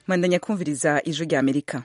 mwandanya kumviriza ijwi rya amerika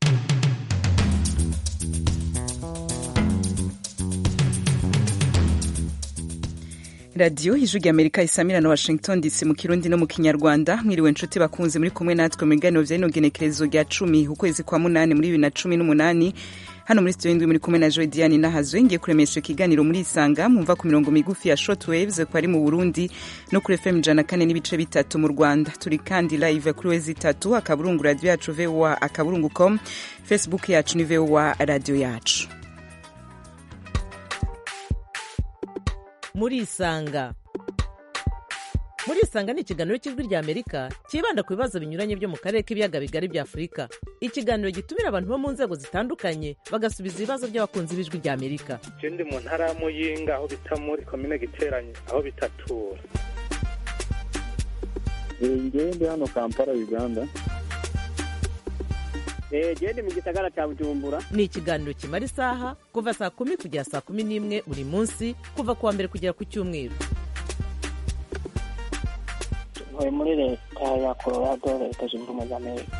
radiyo ijwi rya amerika isamira na washington dc mu kirundi no mu kinyarwanda mwiriwe nshuti bakunze muri kumwe natwe mu biganiro vya rino genekerezo rya cumi ukwezi kwa munani muri bibiri na cumi n'umunani hano muri studio ndwi muri kumwe na Joy Diane nahazwe ngiye kuremesha ikiganiro muri Isanga mumva ku mirongo migufi ya shortwaves ko ari mu Burundi no kuri FM jana kane n'ibice bitatu mu Rwanda turi kandi live kuri wezi itatu akaburungu radio yacu VOA akaburungu com Facebook yacu ni VOA radio yacu muri Isanga muri isanga ni ikiganiro cy'ijwi rya amerika cyibanda ku bibazo binyuranye byo mu karere k'ibiyaga bigari bya afurika ikiganiro gitumira abantu bo mu nzego zitandukanye bagasubiza ibibazo by'abakunzi b'ijwi rya amerika je ndi mu ntara ya muyinga aho bita muri komine giteranye aho bitatura ngewe ndi hano kampala uganda gende mu gisagara cya bujumbura ni ikiganiro kimara isaha kuva saa kumi kugera saa kumi n'imwe buri munsi kuva ku wa mbere kugera ku cyumweru ntuye muri leta ya colorado leta zunze ubumwe za amerika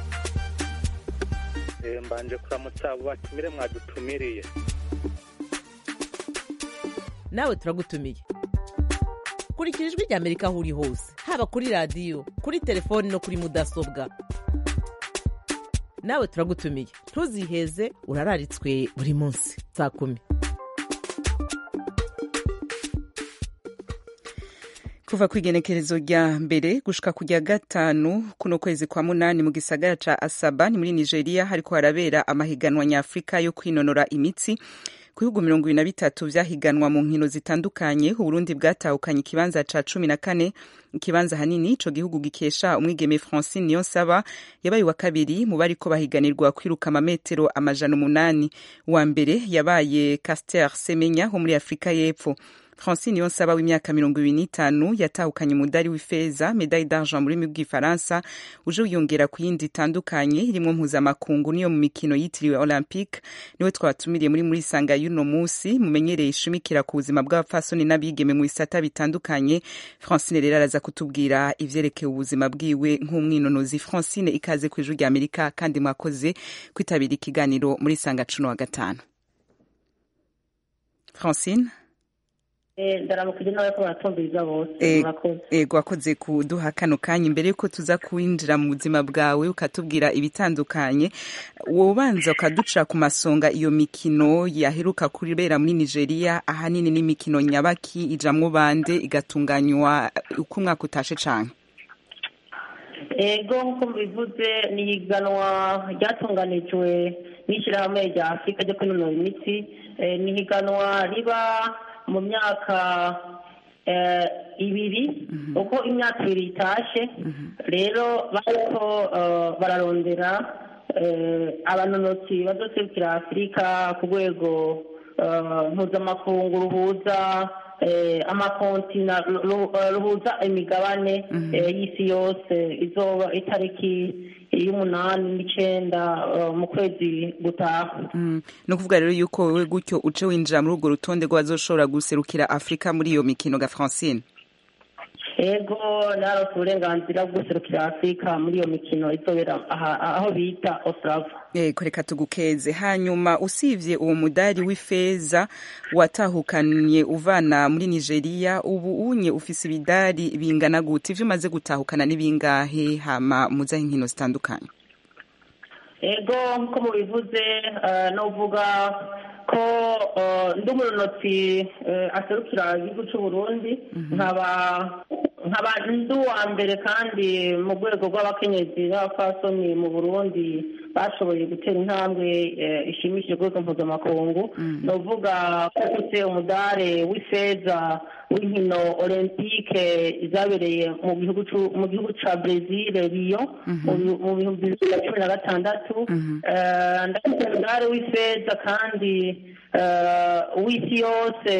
mbanje kuramutsa abo batumire mwadutumiriye nawe turagutumiye kurikira ijwi rya amerika aho uri hose haba kuri radiyo kuri telefoni no kuri mudasobwa nawe turagutumiye ntuziheze urararitswe buri munsi saa kumi kuva ku igenekerezo rya mbere gushika ku rya gatanu kuno kwezi kwa munani mu gisagara ca asaba ni muri nigeria hariko harabera amahiganwa nyafurika yo kwinonora imitsi ku bihugu mirongo ibiri na bitatu vyahiganwa mu nkino zitandukanye uburundi bwatahukanye ikibanza ca cumi na kane ikibanza hanini ico gihugu gikesha umwigeme francine niyonsaba yabaye wa kabiri mu bariko bahiganirwa kwiruka amametero amajana umunani wa mbere yabaye caster semenya wo muri afurika y'epfo francine yonsaba w'imyaka mirongo ibiri n'itanu yatahukanye umudari w'ifeza medaille d'argent mu rurimi rw'ifaransa uje wiyongera ku yindi itandukanye irimwo mpuzamakungu niyo mu mikino yitiriwe olympique niwe twabatumiriye muri muri sanga y'uno munsi mumenyereye ishimikira ku buzima bw'abapfasoni n'abigeme mu bisata bitandukanye francine rero araza kutubwira ivyerekeye ubuzima bwiwe nk'umwinonozi francine ikaze ku ijwi rya amerika kandi mwakoze kwitabira ikiganiro muri sanga cuno wa gatanu francine ndaramukije n'abariko baratumviriza bose murakoze ego wakoze kuduha kano kanya imbere yuko tuza kwinjira mu buzima bwawe ukatubwira ibitandukanye wobanza ukaduca ku masonga iyo mikino yaheruka kubera muri nigeria ahanini n'imikino nyabaki ijamwo bande igatunganywa uko umwaka utashe cane ego nk'uko mubivuze ni ihiganwa ryatunganijwe n'ishyirahamwe rya afurika ryo kwinonora imitsi ni ihiganwa riba mu myaka ibiri uko imyaka ibiri itashe rero bariko bararondera abanonotsi bazoserukira afurika ku rwego mpuzamakungu ruhuza amakontina ruhuza imigabane y'isi yose izoba itariki y'umunani n'icenda mu kwezi gutaha ni ukuvuga rero yuko wowe gutyo uce winjira muri urwo rutonde rw'abazoshobora guserukira afurika muri iyo mikino ga francine ego narose uburenganzira bwo guserukira afurika muri iyo mikino izobera aho bita ostrava yego reka tugukeze hanyuma usibye uwo mudari w'ifeza watahukanye uvana muri nigeria ubu unye ufise ibidari bingana gute ivyo umaze gutahukana n'ibingahe hama muzaho inkino zitandukanye ego nkuko mubivuze novuga ko ndi umunonotsi aserukira igihugu c'uburundi nkaba nkaba ndi uwa mbere kandi mu rwego rw'abakenyezi n'abapfasoni mu burundi bashoboye gutera intambwe ishimishije rwego mpuzamakungu ni uvuga ko ufite umudare w'ifeza w'inkino olympique zabereye mu gihugu ca brezil rio mu bihumbi bibiri na cumi na gatandatu ndafite umudare w'ifeza kandi w'isi yose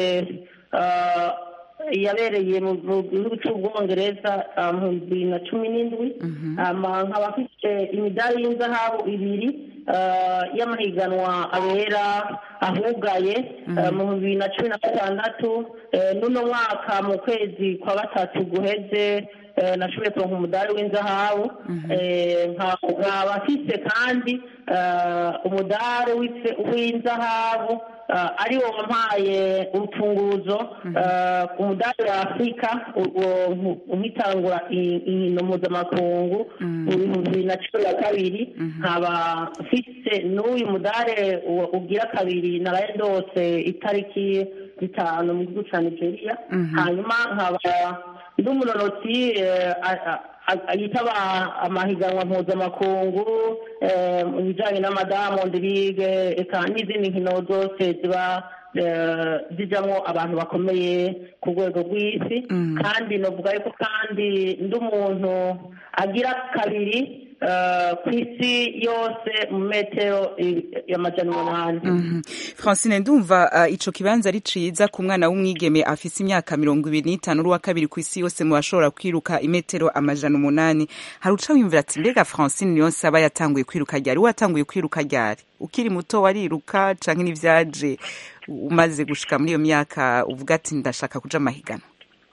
yabereye mu gihugu cy'ubwongereza mu bibiri na cumi n'indwi nkaba afite imidari y'inzahabu ibiri y'amahiganwa abera ahugaye mu bibiri na cumi na gatandatu n'uno mwaka mu kwezi kwa gatatu guheze eh, nashoboye kuronka umudari w'inzahabu Eh, nka- nkaba mfise kandi eh, umudari w'ife- w'inzahabu eh, ari wo wampaye urufunguzo eh, umudari wa afurika uwo nkitangura i- inkino mpuzamakungu mu bihumbi bibiri na cumi na kabiri nkaba mfise n'uyu mudari uwo ugira kabiri naraye ndose itariki zitanu mu gihugu ca nigeria hanyuma nkaba ndi umunonotsi eh, a- a- a- yitaba amahiganwa mpuzamakungu eh, mu bijanye n'amadamondi ligue eka n'izindi nkino zose ziba eh, zijamwo abantu bakomeye ku rwego rw'isi kandi novuga yuko kandi ndi umuntu agira kabiri eh, ku isi yose mu metero i- y'amajana umunani Mhm. francine ndumva uh, ico kibanza ari ciza ku mwana w'umwigeme afise imyaka mirongo ibiri n'itanu uri uwa kabiri ku isi yose mu bashobora kwiruka imetero amajana umunani hari uca wiyumvira ati mbega francine niyo nsaba yatanguye kwiruka ryari we watanguye kwiruka ryari ukiri muto wariruka canke n'ivyaje umaze gushika muri iyo myaka uvuga ati ndashaka kuja amahiganwa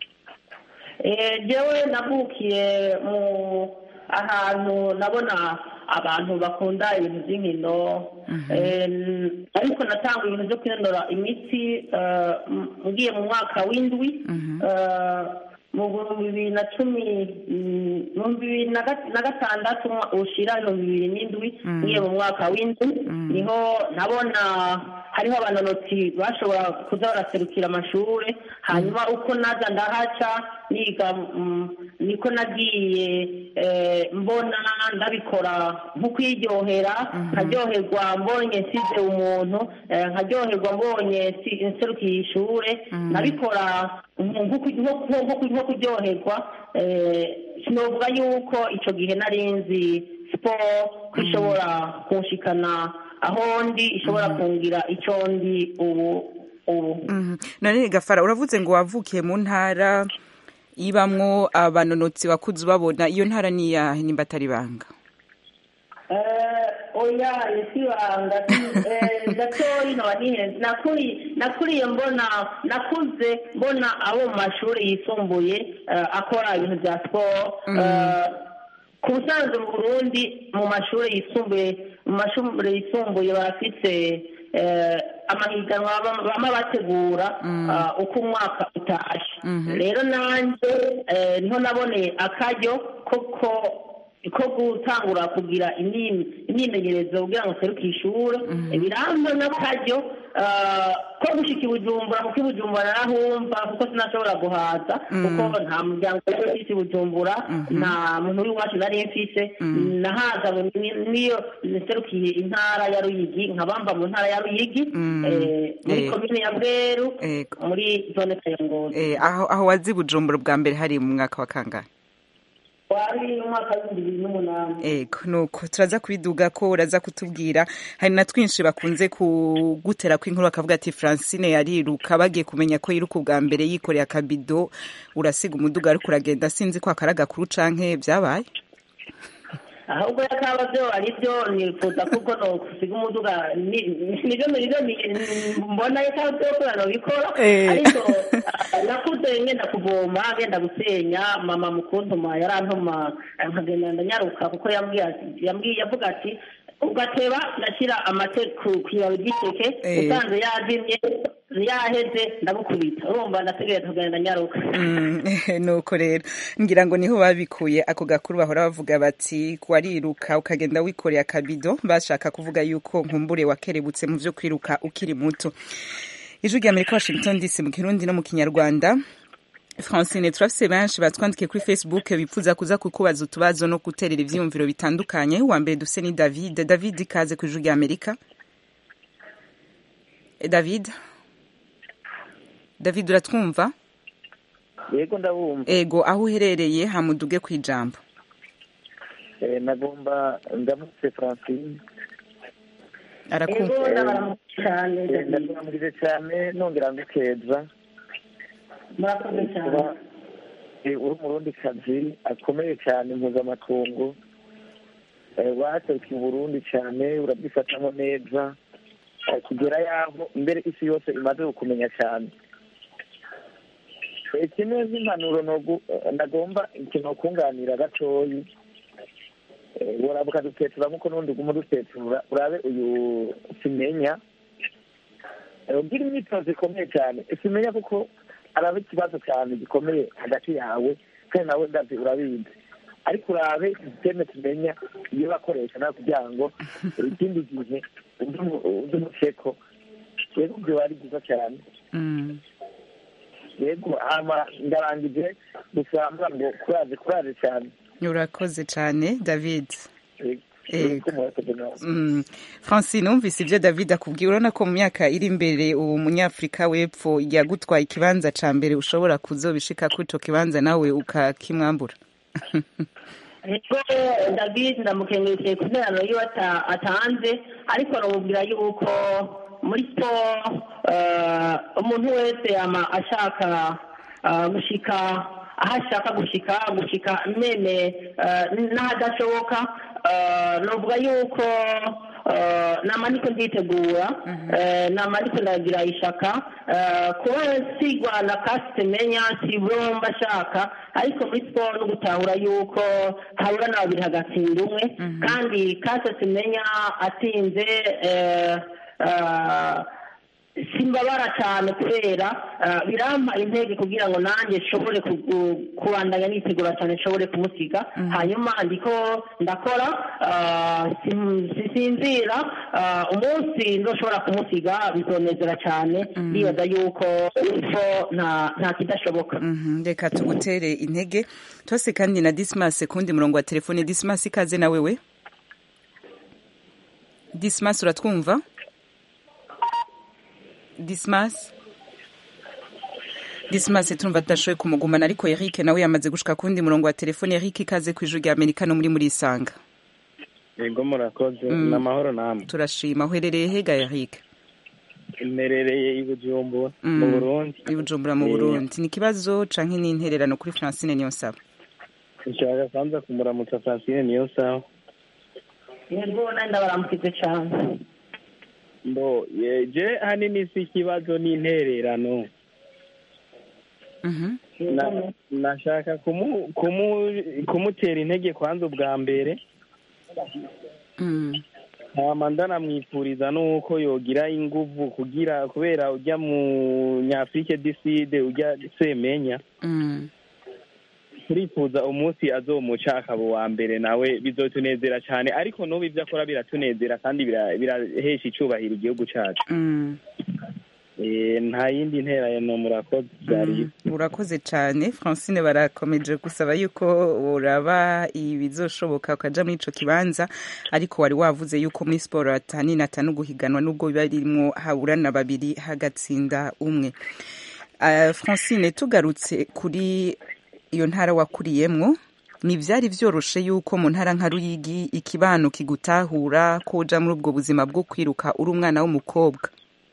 Eh, jewe navukiye mu ahantu nabona abantu bakunda ibintu by'inkino Eh, n- ariko natanga ibintu byo kwinonora imitsi eh, m- ngiye mu mwaka w'indwi Eh, mu bihumbi bibiri na cumi mm, mu bihumbi bibiri na ga- na gatandatu umwa- ushira ibihumbi bibiri n'indwi ngiye mu mwaka w'indwi niho nabona hariho abanonotsi bashobora kuza baraserukira amashuri hanyuma uko naza ndahaca niga mm, niko nagiye eh, mbona ndabikora nko kwiryohera nkaryoherwa mbonye nsize umuntu eh, nkaryoherwa mbonye nsi- nserukiye ishure nabikora nko- nko nko- nko- nko kuryoherwa eh, sinovuga yuko ico gihe nari nzi siporo ko ishobora kunshikana aho ndi ishobora kungira ico ndi ubu ubu Mhm. none gafara uravuze ngo wavukiye mu ntara ibamwo abanonotsi wakuze ubabona iyo ntara ni iyahe nimba atari banga Eh, oya isibanga gatoyi nkaba nihenze nakuri nakuriye mbona nakuze mbona abo mu mashuri yisumbuye eh, akora ibintu bya siporo Eh, ku busanzwe mu burundi mu mashuri yisumbuye mu mashuri yisumbuye barafise eh, amahiganwa bama bama bategura ah, uko umwaka utashe rero nanjye eh, niho naboneye akaryo koko ko gutangura kugira imyim- imyimenyerezo kugira ngo seruke ishure birambe n'akaryo ah, ko gushika i bujumbura kuko i bujumbura narahumva kuko sinashobora guhaza kuko nta muryango wari ufise i bujumbura nta muntu w'iwacu nari mfise nahaza mu- ni- niyo serukiye intara ya ruyigi nkabamba mu ntara ya ruyigi eh, muri Eh. komine ya bweru Ego. muri zone kayongozi Eh, aho aho wazi bujumbura bwa mbere hari mu mwaka wa kangahe wari umwaka w'ibihumbi bibiri n'umunani ego nuko turaza kubiduga ko uraza kutubwira hari na twinshi bakunze kugutera ko inkuru bakavuga ati francine yariruka bagiye kumenya ko yiruka ubwa mbere yikoreye akabido urasiga umuduga ariko uragenda sinzi ko akari agakuru canke byabaye ahubwo yakaba byo ari byo nifuza kuko no gusiga umuduga ni- nibyo nibyo ni- mbona yakaba byo ko nabikora Eh. ariko ah, nakuze ngenda kuvoma ngenda gusenya mama mukuntuma yarantuma eh, nkagenda ndanyaruka kuko yambwiye ati- yambwiye yavuga ati ugateba nashyira amate ku ku ibabi ry'iteke Eh. usanze yazimye yaheze ndamukubita urumva ndategereje kugenda nyaruka Mm, nuko rero ngira ngo niho babikuye ako gakuru bahora bavuga bati wariruka ukagenda wikoreye akabido bashaka kuvuga yuko nkumbure wakerebutse mu vyo kwiruka ukiri muto ijwi rya amerika washington dc mu kirundi no mu kinyarwanda francine turafise benshi batwandikiye kuri facebook bipfuza kuza kukubaza utubazo no guterera ivyiyumviro bitandukanye uwa mbere dufise ni david david ikaze ku ijwi rya amerika Eh, david david uratwumva yego ndabumva ego aho uherereye hamuduge ku ijambo Eh, nagomba ndamutse francine ego arakumva ndabaramutse cyane Eh, David. ndakuramurije cyane nongera mbikeza murakoze cyane kuba eh, uri umurundi kazi akomeye cyane mpuzamakungu Eh, waserukiye uburundi cyane urabyifatamo neza Eh, kugera yaho mbere isi yose imaze kukumenya cyane kimwe nk'impanuro nogu- nagomba ikintu kunganira gatoyi Eh, urabe ukadutetura nk'uko n'ubundi uguma udutetura urabe uyu simenya Eh, ugira imyitozo ikomeye cyane simenya kuko araba ikibazo cyane gikomeye hagati yawe kandi nawe ndazi urabizi ariko urabe sisiteme tumenya iyo bakoresha nawe kugira ngo ikindi gihe uze umuceko rero ibyo biba ari byiza cyane Mm. yego hama ndarangije gusa mvuga ngo kuraje kuraje cyane urakoze cyane david Yego. Yego. Yego, murakoze nawe. Mm. francine wumvise ibyo david akubwiye urabona ko mu myaka iri imbere ubu munyafurika w'epfo yagutwaye ikibanza ca mbere ushobora kuzobishika kuri ico kibanza nawe ukakimwambura ego david ndamukengurukiye ku nterano yiwe ata- atanze ariko aramubwira yuko muri siporo eh, umuntu wese yama ashaka eh, gushika aho ashaka gushika gushika mene eh, n'ahadashoboka eh, novuga yuko eh, nama ndiko nditegura eh, nama ndiko ndagira ishaka eh, kuba sigwa na kasite menya si bwo mba shaka ariko muri siporo no gutahura yuko habura na babiri hagatsinda umwe kandi kasite menya atsinze eh, eh, simbabara cyane kubera eh, birampa intege kugira ngo nanjye nshobore kugu- kubandanya nitegura cyane nshobore kumusiga hanyuma ndiko ndakora eh, sim- sisinzira eh, umunsi ndoshobora kumusiga bizonezera cyane ndibaza yuko ifo nta nta kidashoboka Mhm, reka tugutere intege tose kandi na dismas kundi murongo wa telefone dismas ikaze na wewe dismas uratwumva dismas dismas turumva tudashoboye kumugumana ariko eric nawe yamaze gushika kundi murongo wa telefone eric ikaze ku ijuru rya amerika no muri muri isanga yego murakoze Mm. ni amahoro namwe turashima uherereye hega eric imerereye i bujumbura Mm. mu burundi i bujumbura mu Eh. burundi ni ikibazo canke ni intererano kuri francine niyonsaba nshaka kwanza kumuramutsa francine niyo sawa yego nandi ndabaramukije cyane mbo ye- je hanini si ikibazo n'intererano Mhm. Na- nashaka kumu- kumu- kumutera intege kwanza ubwa mbere Mm. hama ndanamwifuriza nuko yogira inguvu kugira kubera ujya mu nyafurike diside ujya semenya Mm. turifuza umunsi azomuca akaba uwa mbere nawe bizotunezera cyane ariko n'ubu ibyo akora biratunezera kandi bira- birahesha icyubahiro igihugu cyacu Mm. Eh, nta yindi nterano murakoze byari Mm, urakoze cyane francine barakomeje gusaba yuko uraba ibizoshoboka ukaja muri ico kibanza ariko wari wavuze yuko muri siporo atanini atanu guhiganwa nubwo biba birimwo haburana babiri hagatsinda umwe uh, francine tugarutse kuri iyo ntara wakuriyemwo ni vyari vyoroshe yuko mu ntara nka ruyigi ikibano kigutahura ko uja muri ubwo buzima bwo kwiruka uri umwana w'umukobwa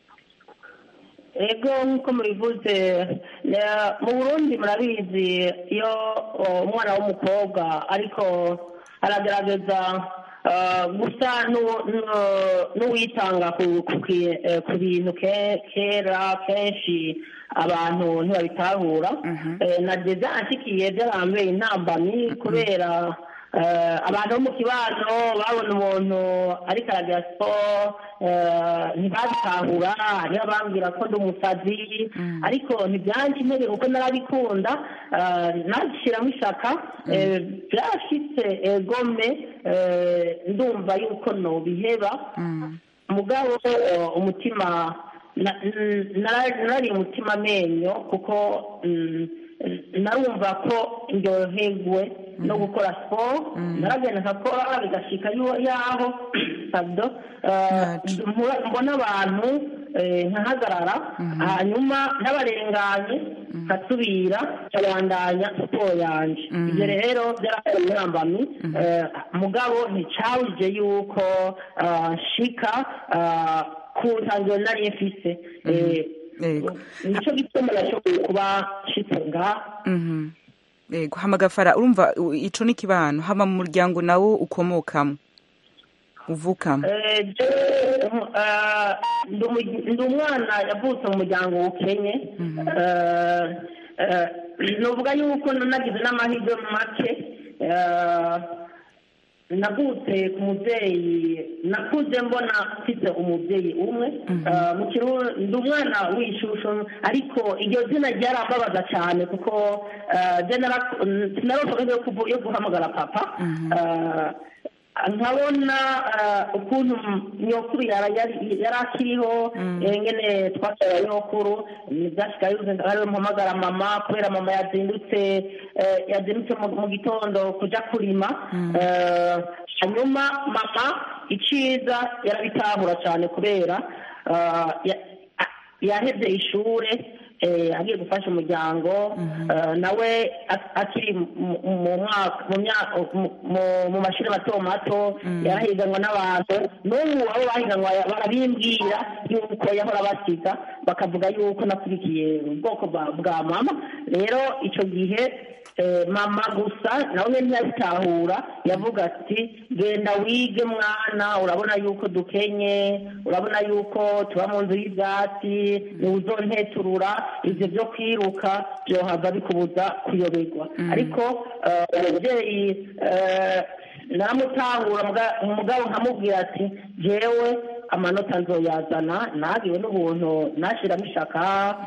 ego nk'uko mubivuze na- mu burundi murabizi iyo o, umwana w'umukobwa ariko aragerageza ah, gusa n'uwo- n'uwo- n'uwitanga ku- ku ki- eh, ku bintu ke- kera kenshi abantu ntibabitahura Eh, nageze anshikiye byarambeye intambamyi kubera eh, abantu bo mu kibano babona umuntu ariko aragira siporo eh, ntibabitahura hariho abambwira ko ndi umusazi ariko ntibyanjye intege kuko narabikunda eh, nashyiramo ishaka eh, byashitse egome eh, ndumva yuko nobiheba mugabo eh, umutima na- n- nara- narari umutima amenyo kuko mm, narumva ko ndyoherwe no gukora siporo naragenda nkakora bigashika yo- yaho pardon, eh, Yacu. mpura- mbona abantu eh, nkahagarara hanyuma n'abarenganye nkasubira nkabandanya siporo yanje ibyo rero byarakoze intambamyi eh, mugabo nticabuje yuko ah, nshika ah, ku ntangiro nari mfise Eh, Yego. nicyo gituma nashoboye kuba nshitse ngaha Mhm. Yego hamagafara urumva u- ico ni kibano hama mu muryango nawo ukomokamo uvukamo Eh, je- eh, ndi umu- ndi umwana yavutse mu muryango ukenye Eh, eh, novuga yuko nagize n'amahirwe make eh, navutse ku mubyeyi nakuze mbona mfite umubyeyi umwe Eh, mu kirundi ndi umwana w'ishusho ariko iryo zina ryarambabaza cyane kuko eh, je nara- sinaronka yo kuvu- yo guhamagara papa Eh, nkabona eh, ukuntu nyokuru yara- yari yari akiriho eh, ngene twasaba nyokuru byasigaye ariwe mpamagara mama kubera mama yazindutse eh, yazindutse mu mu gitondo kuja kurima Eh, hanyuma mama iciza yarabitahura cyane kubera eh, ya- a- yahevye ishure eh, agiye gufasha umuryango eh, nawe a- akiri mu- mu mwaka mu mya- mu- mu- mu mashuri mato mato yarahiganwa n'abantu n'ubu abo bahiganwa barabimbwira yuko yahora basiga bakavuga yuko nakurikiye ubwoko bwa bwa mama rero icyo gihe eh, mama gusa nawe nyine ntiyabitahura yavuga ati genda wige mwana urabona yuko dukenye urabona yuko tuba mu nzu y'ibyatsi ntiwuzonteturura ibyo byo kwiruka byohava bikubuza kuyoberwa ariko eh, umubyeyi eh, naramutahura muga- umugabo nkamubwira ati jewe amanota nzoyazana nagiwe n'ubuntu nashiramo ishaka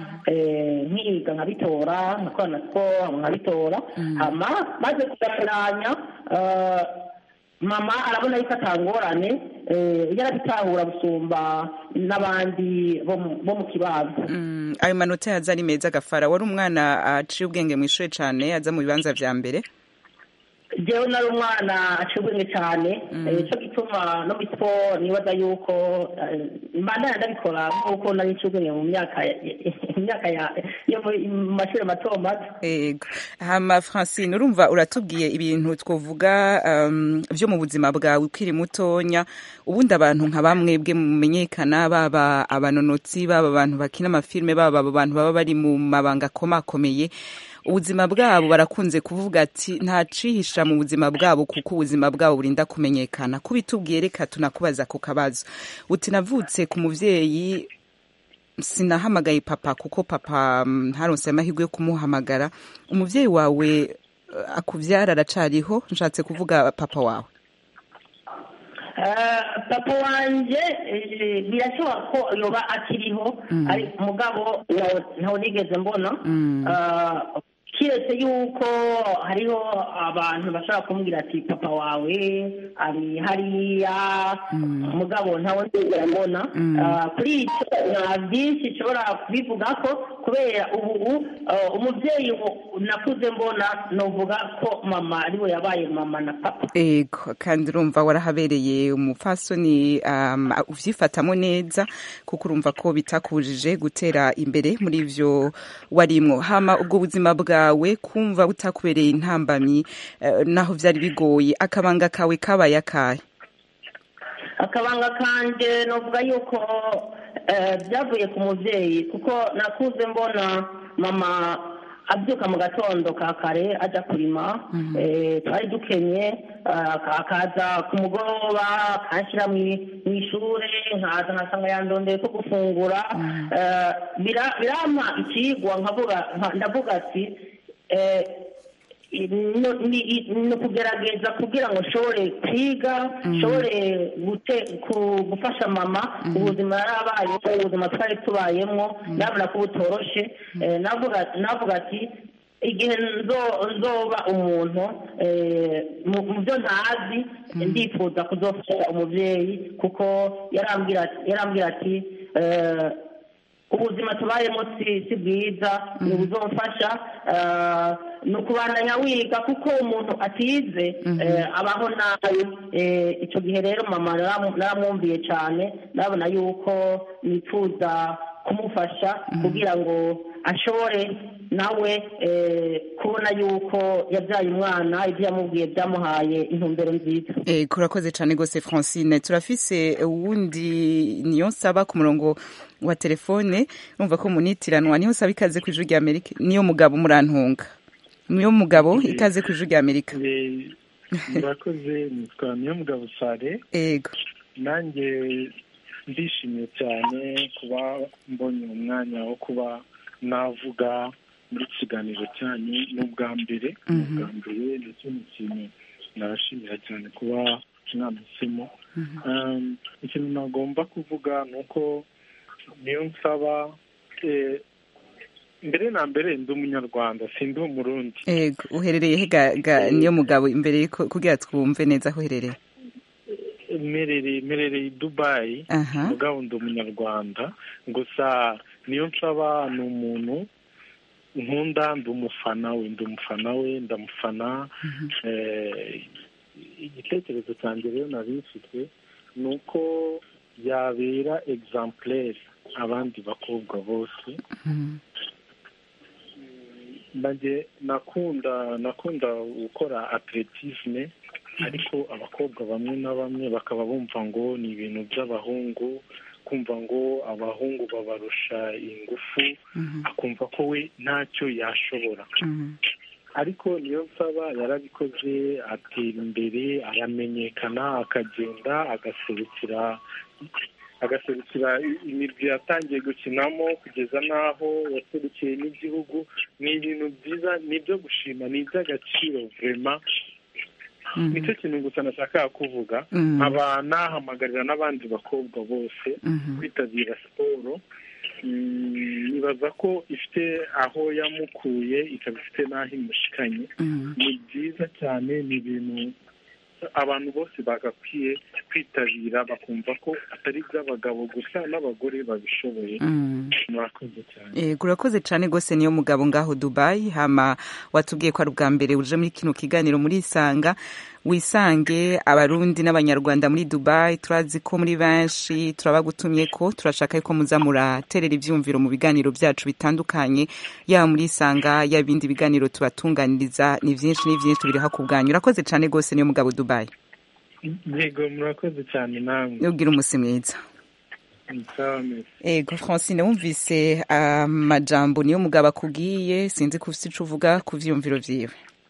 eh, nkiga nkabitora nkakorana siporo nkabitora hama maze kugakuranya eh, mama arabona yuko atangorane eh, yarabitahura gusumba n'abandi bo mu- bo mu kibanza Mm, ayo manota yaza ari meza gafara wari umwana aciye ubwenge mu ishuri cyane aza mu bibanza vya mbere jewe nari umwana aciye ubwenge cyane eh, cyo gituma no muri siporo nibaza yuko eh, mbandanya ndabikora nk'uko nari nciye ubwenge mu myaka ya- mu myaka ya- yo mu mu mashuri mato mato Ego. Hama Francine urumva uratubwiye ibintu twovuga um, vyo mu buzima bwawe ukiri mutonya ubundi abantu nka bamwe bwe mumenyekana baba abanonotsi baba abantu bakina amafilme baba abo bantu baba bari mu mabanga akomakomeye ubuzima bwabo barakunze kuvuga ati nta cihisha mu buzima bwabo kuko ubuzima bwabo burinda kumenyekana kubitubwiye reka tunakubaza ku kabazo uti navutse ku muvyeyi sinahamagaye papa kuko papa mm, ntaronse amahirwe yo kumuhamagara umuvyeyi wawe eh, akuvyara aracariho nshatse kuvuga papa wawe Eh, papa wanje eh, birashoboka ko yoba akiriho ari mugabo ntawe- ntawe nigeze mbona Eh, kiretse yuko hariho abantu bashobora kumubwira ati papa wawe ari hariya mugabo ntawe ndigera mbona Eh, kuri icyo nta byinshi nshobora kubivuga ko kubera ubu eh, umubyeyi wo- nakuze mbona novuga ko mama ariwe yabaye mama na papa ego kandi urumva warahabereye umupfasoni um, uvyifatamo neza kuko urumva ko bitakubujije gutera imbere muri ivyo warimwo hama ubwo buzima bwawe kumva butakubereye intambamyi eh, naho vyari bigoye akabanga kawe kabaye akahe akabanga kanje novuga yuko eh, byavuye ku mubyeyi kuko nakuze mbona mama abyuka mu gatondo ka kare ajya kurima eh, twari dukenye eh, akaza ku mugoroba akanshyira mu mu ishuri nkaza nkasanga yandondeye ko gufungura Eh, bira- birampa ikigwa nkavuga nka- ndavuga ati eh, no- ni ni ukugerageza kugira ngo nshobore kwiga nshobore gute- ku- gufasha mama ubuzima yari abayemo ubuzima twari tubayemo ndabona ko butoroshe Eh, navuga navuga ati igihe nzo- nzoba umuntu eh, mu mu byo ntazi ndifuza kuzofasha umubyeyi kuko yarambwira yarambwira ati eh, ubuzima tubayemo si si bwiza ni ubuzomfasha eh, ni ukubandanya wiga kuko umuntu atize eh, abaho nabi Eh, icyo gihe rero mama naramu- naramwumviye cyane ndabona yuko nifuza kumufasha kugira ngo ashobore nawe eh, kubona yuko yabyaye umwana ibyo yamubwiye byamuhaye intumbero nziza Eh, kurakoze cyane rwose francine turafise uwundi niyo nsaba ku murongo wa telefone numva ko munitiranwa niyo nsaba ikaze ku ijuru rya amerika niyo mugabo murantunga niyo mugabo ikaze ku ijuru rya amerika murakoze nitwa niyo mugabo sare ego nanjye ndishimye cyane kuba mbonye umwanya wo kuba navuga muri iki kiganiro cyanyu ni ubwa mbere ni ubwa mbere ndetse n'ikintu narashimira cyane kuba mwanahisemo Um, ikintu nagomba kuvuga ni uko niyo nsaba eh, mbere na mbere ndi umunyarwanda sindi umurundi ego uherereye he ga- ga- niyo mugabo imbere yuko kugira twumve neza aho uherereye mperereye mperereye i dubayi aha mugabo ndi umunyarwanda gusa niyo nsaba ni umuntu nkunda ndi umufana we ndi umufana we ndamufana Eh, igitekerezo cyanjye rero nari mfite ni uko yabera exemplaire abandi bakobwa bose Mhm. nanjye nakunda nakunda gukora atletisme ariko abakobwa bamwe na bamwe bakaba bumva ngo ni ibintu by'abahungu kumva ngo abahungu babarusha ingufu Mhm. akumva ko we ntacyo yashobora Mhm. ariko niyo nsaba yarabikoze atera imbere aramenyekana akagenda agaserukira agaserukira imirwi yatangiye gukinamo kugeza n'aho yaserukiye n'igihugu ni ibintu byiza ni ibyo gushima ni iby'agaciro vurema Mhm. nicyo kintu gusa nashakaga kuvuga Mhm. nkaba nahamagarira n'abandi bakobwa bose Mhm. kwitabira siporo Mm, nibaza ko ifite aho yamukuye ikaba ifite n'aho imushikanye Mhm. ni byiza cyane ni ibintu abantu bose bagakwiye kwitabira bakumva ko atari iby'abagabo gusa n'abagore babishoboye Mhm. murakoze cyane Ego urakoze cyane rwose niyo mugabo ngaho Dubai hama watubwiye ko ari ubwa mbere uje muri kino kiganiro muri Isanga wisange abarundi n'abanyarwanda muri Dubai turazi ko muri benshi turabagutumye ko turashaka yuko muza muraterera ivyumviro mu biganiro byacu bitandukanye yaba muri Isanga yaba ibindi biganiro tubatunganiriza ni vyinshi ni vyinshi tubiri hakubwanyu urakoze cyane rwose niyo mugabo Dubai yego murakoze cyane namwe ugira umusi mwiza sawa mesi Ego Francine wumvise amajambo niyo mugabo akubwiye sinzi ko ufite ico uvuga ku vyumviro vyiwe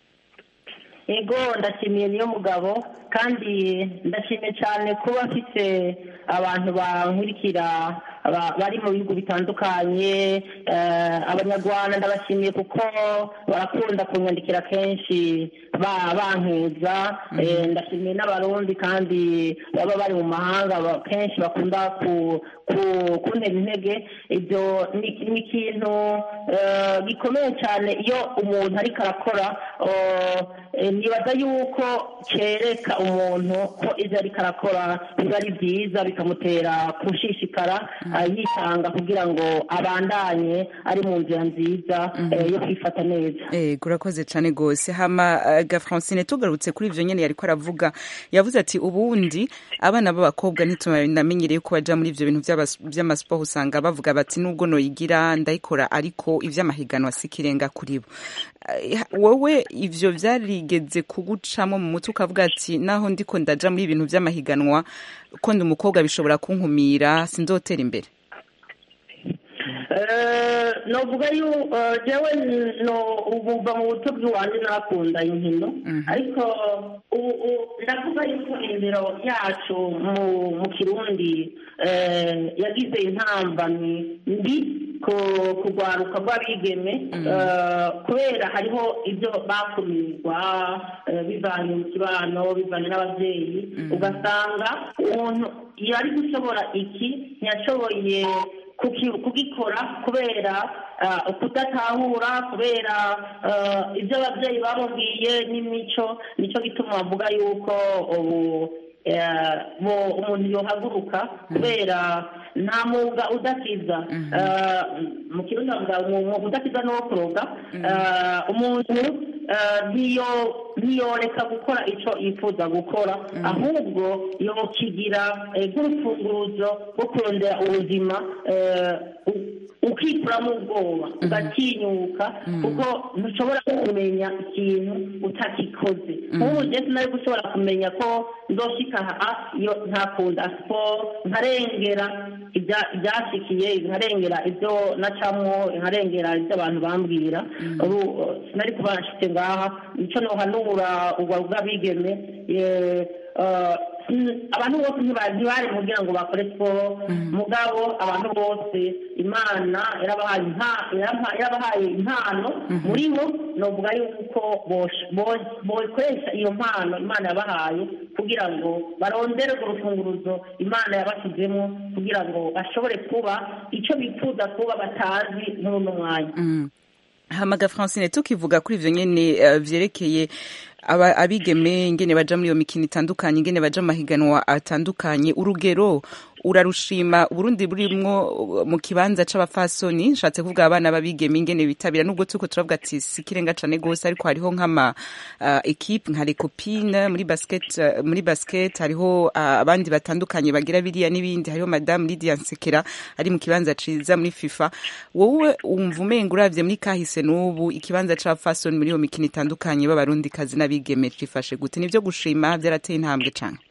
ego ndashimiye niyo mugabo kandi ndashimiye cyane kuba afite abantu bankurikira aba- bari mu bihugu bitandukanye eh, abanyarwanda ndabashimiye kuko barakunda kunyandikira kenshi ba- bankuza Eh, ndashimiye n'abarundi kandi baba bari mu mahanga ba- kenshi bakunda ku ku- kuntera intege ibyo ni ni ikintu eh, gikomeye cyane iyo umuntu ariko arakora eh, nibaza yuko cyereka umuntu ko ibyo ariko arakora biba ari byiza bikamutera gushishikara ah, yitanga kugira ngo abandanye ari mu nzira nziza eh, yo kwifata neza Ego urakoze cyane rwose hama uh, ga Francine tugarutse kuri ivyo nyene yariko aravuga yavuze ati ubundi abana b'abakobwa ntitunamenyereye ko baja muri ivyo bintu vy'abas- vy'amasiporo usanga bavuga bati nubwo noyigira ndayikora ariko ivy'amahiganwa si ikirenga kuri bo Eh, wowe ivyo vyarigeze kugucamo mu mutwe ukavuga ati naho ndiko ndaja muri ibintu vy'amahiganwa ko ndi umukobwa bishobora kunkumira sinzotera imbere Eh, novuga yu eh, jewe no ubuva mu buto bw'iwanjye narakunda inkino ariko ubu ubu ndavuga yuko indero yacu mu mu kirundi eh, yagize intambamyi mbi ku kugwaruka rw'abigeme eh, kubera hariho ibyo bakumirwa eh, bivanye mu kibano bivanye n'ababyeyi ugasanga umuntu yari gushobora iki ntiyashoboye kuki- kugikora kubera ah, kudatahura kubera ah, ibyo ababyeyi bamubwiye n'imico nicyo gituma bavuga yuko ubu eh, bo- umuntu yohaguruka kubera nta mwuga udakiza Ah, mu kirundi bavuga umwuga udakiza ni uwo kuroga Ah, umuntu ah, ntiyo- ntiyoreka gukora icyo yifuza gukora ahubwo yokigira eh, nk'urufunguruzo rwo kurondera ubuzima eh, u- ukikuramo ubwoba ugatinyuka kuko ntushobora kumenya ikintu utakikoze nk'ubu njye sinari gushobora kumenya ko nzoshika aha iyo ntakunda siporo nkarengera ibya- ibyashikiye nkarengera ibyo nacamo nkarengera ibyo abantu bambwira ubu eh, sinari kuba nshite ngaha nicyo nohanura ubwo bw'abigeme eh, eh, mm, abantu bose ntiba- ntibari kugira ngo bakore siporo mugabo abantu bose imana yarabahaye impa- yaraba- yarabahaye impano muri bo novuga yuko bosh- bo- bokoresha iyo mpano imana yabahaye kugira ngo barondere urwo rufunguruzo imana yabashyizemo kugira ngo bashobore kuba icyo bifuza kuba batazi muri uno mwanya Mm. hamaga francine tukivuga kuri ivyo nyene eh, vyerekeye aba- abigeme ingene baja muri iyo mikino itandukanye ingene baja mu mahiganwa atandukanye urugero urarushima uburundi burimwo uh, mu kibanza c'abafasoni nshatse kuvuga abana b'abigeme ingene bitabira nubwo turiko turavuga ati si ikirenga cane gose ariko hariho nk'ama uh, equipe nka les copines muri basket uh, muri basket hariho uh, abandi batandukanye bagira biriya n'ibindi hariho madame Lydia Nsekera ari mu kibanza ciza muri FIFA wowe umva umenga uravye muri kahise n'ubu ikibanza c'abafasoni muri iyo mikino itandukanye b'abarundi kazi n'abigeme cifashe gute nivyo gushima vyarateye intambwe cane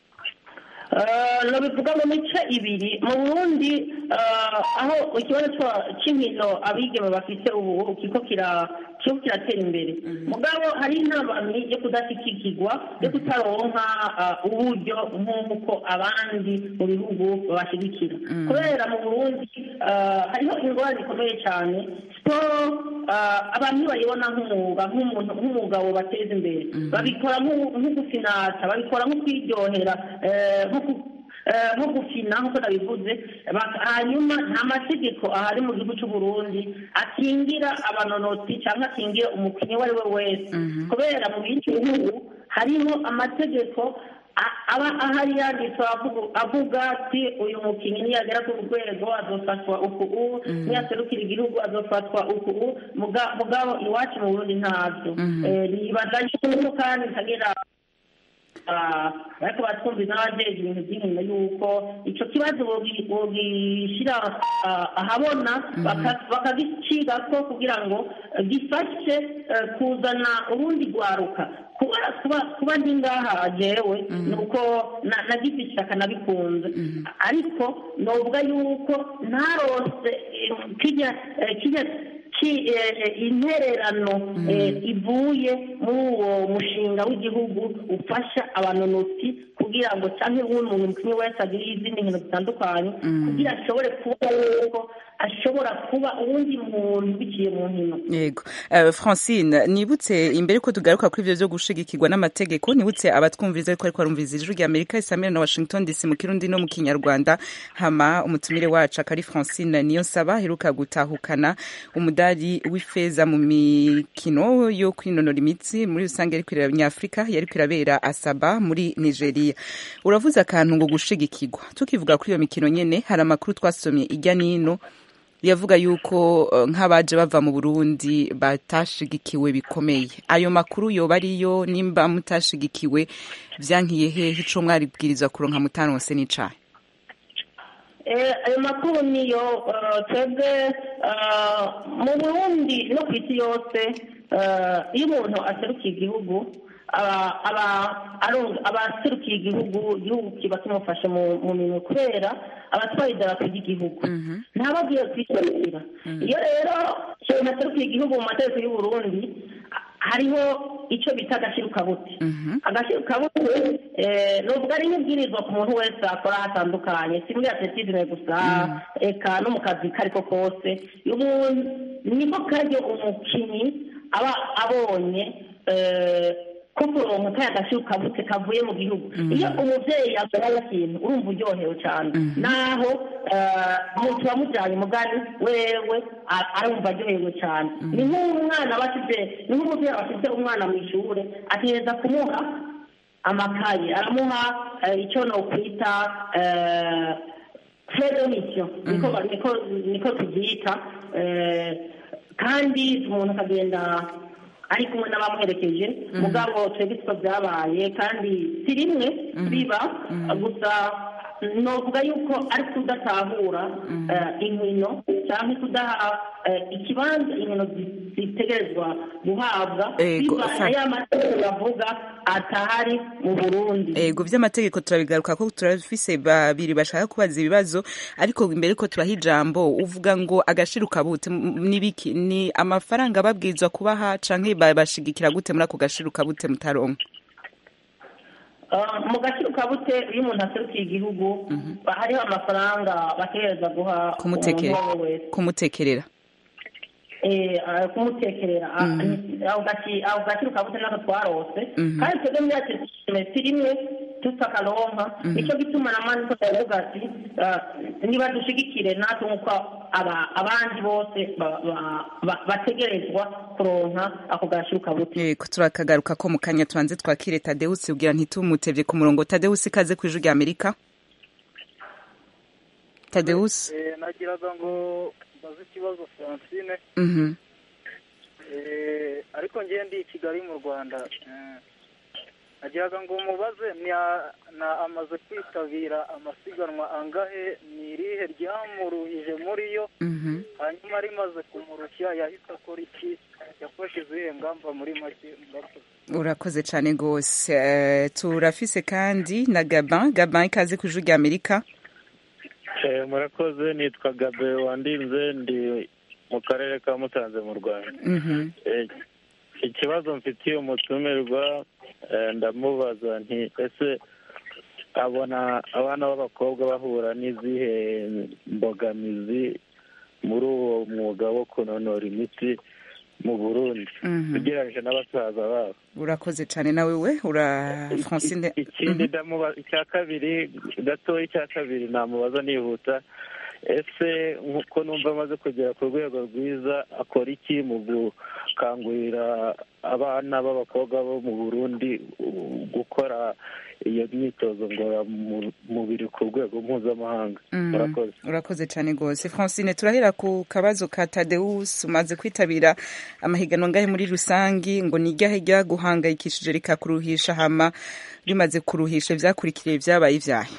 Eh, nobivuga mu mice ibiri mu burundi eh, aho ikibazo cwa- c'inkino abigeme bafite ubu kiko kira kiriko kiratera imbere mugabo hari intabamyi yo kudashikikirwa yo kutaronka eh, uburyo nk'uko abandi mu bihugu babashigikira kubera mu burundi eh, hariho ingorane zikomeye cyane siporo eh, abantu bayibona nk'umwuga nk'umuntu nk'umwuga wobateza imbere babikora nk'u- nko gufinata babikora nko kwiryohera eh, nko ku- eh, nko gufina nk'uko nabivuze Bak- hanyuma nta mategeko ahari mu gihugu cy'u Burundi akingira abanonotsi cyangwa akingira umukinnyi uwo ari we wese kubera mu bindi bihugu hariho amategeko a- aba ahari yanditse avuga- avuga ati uyu mukinnyi niyagera ku rwego azofatwa uku u niyaserukira igihugu azofatwa uku u Muga- mugabo iwacu mu burundi ntabyo Eh, nibaza yuko kandi nkagira Ah, ariko batwumviza n'abajejwe ibintu by'inkino yuko ico kibazo bogi- bogishyira ah, ahabona baka- bakagicigako kugira ngo eh, gifashe eh, kuzana urundi rwaruka kuba kuba kuba ndi ngaha jewe ni uko na- nagize ishyaka nabikunze ariko novuga yuko ntarose eh, kirya eh, kirya ki- eh, eh, intererano eh, ivuye muri uwo mushinga w'igihugu ufasha abanonotsi kugira ngo cyangwa uwundi muntu umukinnyi wese agire izindi nkino zitandukanye kugira ashobore kuba yuko ashobora kuba uwundi muntu biciye mu nkino yego Eh, francine nibutse imbere ko tugaruka kuri ivyo vyo gushigikirwa n'amategeko nibutse abatwumviriza ariko ariko barumviriza ijwi rya amerika isamira na washington dc mu kirundi no mu kinyarwanda hama umutumire wacu akari francine niyo nsaba aheruka gutahukana umudari w'ifeza mu mikino yo kwinonora imitsi muri rusange ariko irabera nyafurika yariko irabera asaba muri nigeria uravuze akantu ngo gushigikirwa tukivuga kuri iyo mikino nyene hari amakuru twasomye ijya n'ino yavuga yuko eh, nk'abaje bava mu burundi batashigikiwe bikomeye ayo makuru yoba ariyo nimba mutashigikiwe vyankiye hehe ico mwaribwiriza kuronka mutaronse n'icayi Eh, ayo makuru niyo eh, twebwe eh, mu burundi no ku isi yose eh, iyo umuntu aserukiye igihugu aba aba arunga- aba aserukiye igihugu igihugu kiba kimufashe mu mu minwe kubera abatwaye idarapo ry'igihugu ntababwiye kwishyurira iyo rero umuntu aserukiye igihugu mu mategeko y'u Burundi hariho icyo bita agashirukabute agashirukabute eh, novuga ari nk'ibwirizwa ku muntu wese akora hatandukanye si muri atletisme gusa eka no mu kazi kariko kose umuntu niko karyo umukinnyi aba abonye eh, ko kuronka kaya gashirukabute kavuye mu gihugu iyo umuvyeyi asohoye ikintu urumva uryohewe cyane naho eh, umuntu wamujyanye mugani wewe a- arumva aryohewe cyane ni nk'umwana aba afite ni nk'umuvyeyi aba afite umwana mu ishure ategereza kumuha amakaye aramuha eh, icyo nokwita eh, fredonisiyo niko ba- niko- niko tubyita eh, kandi umuntu akagenda ari kumwe n'abamuherekeje mugabo twebwe siko byabaye kandi si rimwe biba gusa novuga yuko ari kudatahura eh, inkino cyangwa kudaha eh, ikibanza inkino zi- zitegerezwa guhabwa Ego, biba fa- ya mategeko bavuga atahari mu burundi ego vy'amategeko turabigaruka ko turafise babiri bashaka kubaza ibibazo ariko imbere ko turaha ijambo uvuga ngo agashiruka bute M- nibiki ni amafaranga babwirizwa kubaha canke babashigikira gute muri ako gashiruka bute mutaronka Ah, mu gaciro ka bute iyo umuntu aserukiye igihugu hariho amafaranga bategereza guha Kumuteke- umuntu uwo ari we wese kumutekerera Eh, ah, kumutekerera Ah, ni- ako gaci- ako gaciro ka bute nako twarose Mhm. kandi twebwe muri yacu semesitiri rimwe tutakaronka nicyo gituma na mani ko ndavuga ati ah, niba dushigikire natwe nk'uko aba- abandi bose ba- ba- ba- bategerezwa kuronka ako gaciro ka bute yego turakagaruka ko mu kanya tubanze twakire tadeusi ubwira ntitumutevye ku murongo tadeusi ikaze ku ijwi rya amerika tadeusi Eh, nagiraga ngo mbaze ikibazo francine Mhm. Eh, ariko ngiye ndi i kigali mu rwanda Eh, nagiraga ngo mubaze nia- na amaze kwitabira amasiganwa angahe ni irihe ryamuruhije muri yo Mhm. hanyuma rimaze kumurushya yahise akora iki yafashe izihe ngamba muri make murakoze urakoze cyane rwose Eh, turafise kandi na gaban gaban ikaze ku ijwi rya amerika Eh, murakoze nitwa gabe wandinze ndi mu karere ka musanze mu rwanda Mhm. Eh, ikibazo mfitiye umutumirwa eh, ndamubaza nti ese abona abana b'abakobwa bahura n'izihe mbogamizi muri uwo mwuga wo kunonora imitsi mu burundi Mhm. ugereranyije n'abasaza babo urakoze cyane nawe we ura francine ikindi ndamubaza icya kabiri gatoya icya kabiri namubaza nihuta ese nk'uko numva amaze kugera ku rwego rwiza akora iki mu gukangurira abana b'abakobwa bo mu burundi uh, gukora iyo myitozo ngororamubiri ku rwego mpuzamahanga Mhm. murakoze urakoze cyane rwose francine turahera ku kabazo ka tadeus umaze kwitabira amahiganwa ngahe muri rusangi ngo ni iryahe ryaguhangayikishije rikakuruhisha hama rimaze kuruhisha ivyakurikiye vyabaye ivyahe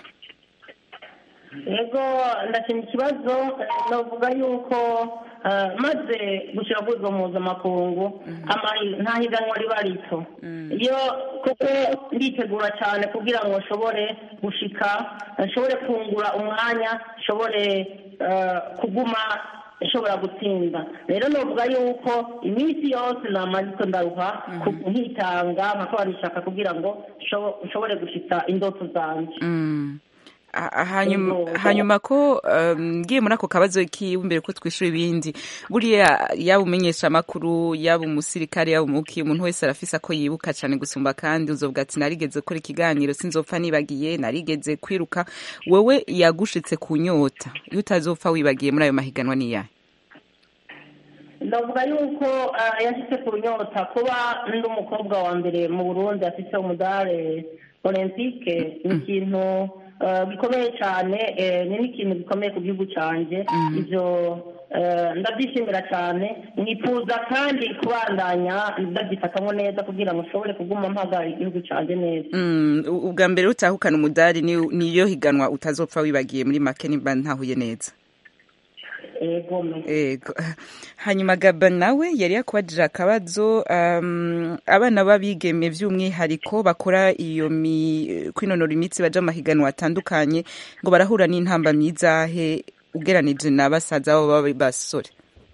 yego ndashima ikibazo eh, navuga yuko eh, maze gushyira kuri izo mpuzamakungu amahi- nta higanwa riba rito iyo kuko nditegura cyane kugira ngo nshobore gushika nshobore kungura umwanya nshobore eh, kuguma nshobora gutsinda rero navuga yuko iminsi yose namanitse ndaruha ku- nkitanga nkakora ishaka kugira ngo nshobo- nshobore gushika indoto zanjye Mm. Ah, ah, hanyuma Yego. hanyuma ko um, ngiye muri ako kabazo kiwe mbere ko twishura ibindi buriya yaba umenyesha amakuru yaba umusirikare yaba umuki umuntu wese arafise ako yibuka cyane gusumba kandi uzovuga ati narigeze gukora ikiganiro sinzopfa nibagiye narigeze kwiruka wewe yagushitse ku nyota iyo utazopfa wibagiye muri ayo mahiganwa niyahe ndavuga yuko ah, yashyize ku nyota kuba ndi umukobwa wa mbere mu burundi afite umudare olympique ni ikintu ah, gikomeye cyane eh, ni n'ikintu gikomeye ku gihugu cyanjye ibyo eh, ndabyishimira cyane mwifuza kandi kubandanya ndabyifatamo neza kugira ngo nshobore kuguma mpagarara igihugu cyanjye neza Mm, u- ubwa mbere utahukana umudari ni- niyo higanwa utazopfa wibagiye muri make nimba ntahuye neza ego me Ego. hanyuma gaba nawe yari yakubajije akabazo um, abana b'abigeme by'umwihariko bakora iyo mi, kwinonora imitsi baja mu mahiganwa atandukanye ngo barahura n'intambamyi zahe ugeranije na basaza babo b'abasore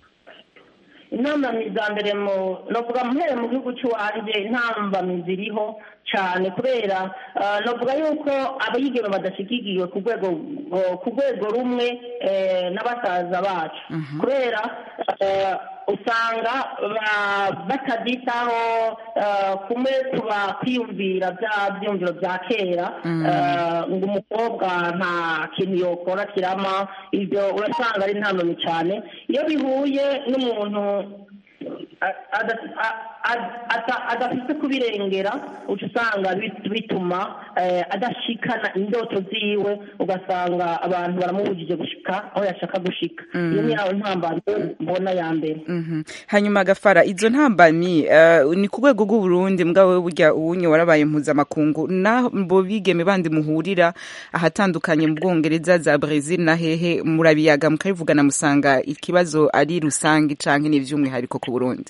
intambamizi za mbere mu navuga muhere mu gihugu cy'iwanjye intambamizi iriho cyane kubera ah, navuga yuko abayigeme badashyigikiwe ku rwego ku rwego rumwe eh, n'abasaza bacu kubera eh, usanga ba- batabyitaho eh, kumwe tuba kwiyumvira bya byumviro bya kera eh, ngo umukobwa nta kintu yokora kirama ibyo urasanga ari intambamyi cyane iyo bihuye n'umuntu a- ada- a- a- ata- adafite kubirengera uca usanga bit- bituma eh, adashikana indoto ziwe ugasanga abantu baramubujije gushika aho yashaka gushika iyo ni yawe ntambaro mbona ya mbere Mhm. hanyuma gafara izo ntambamyi uh, ni ku rwego rw'uburundi mbwawe burya uwunye warabaye mpuzamakungu nabo bigeme bandi muhurira ahatandukanye mu bwongereza za brazil na hehe murabiyaga mukabivugana musanga ikibazo ari rusange canke n'ivy'umwihariko ku burundi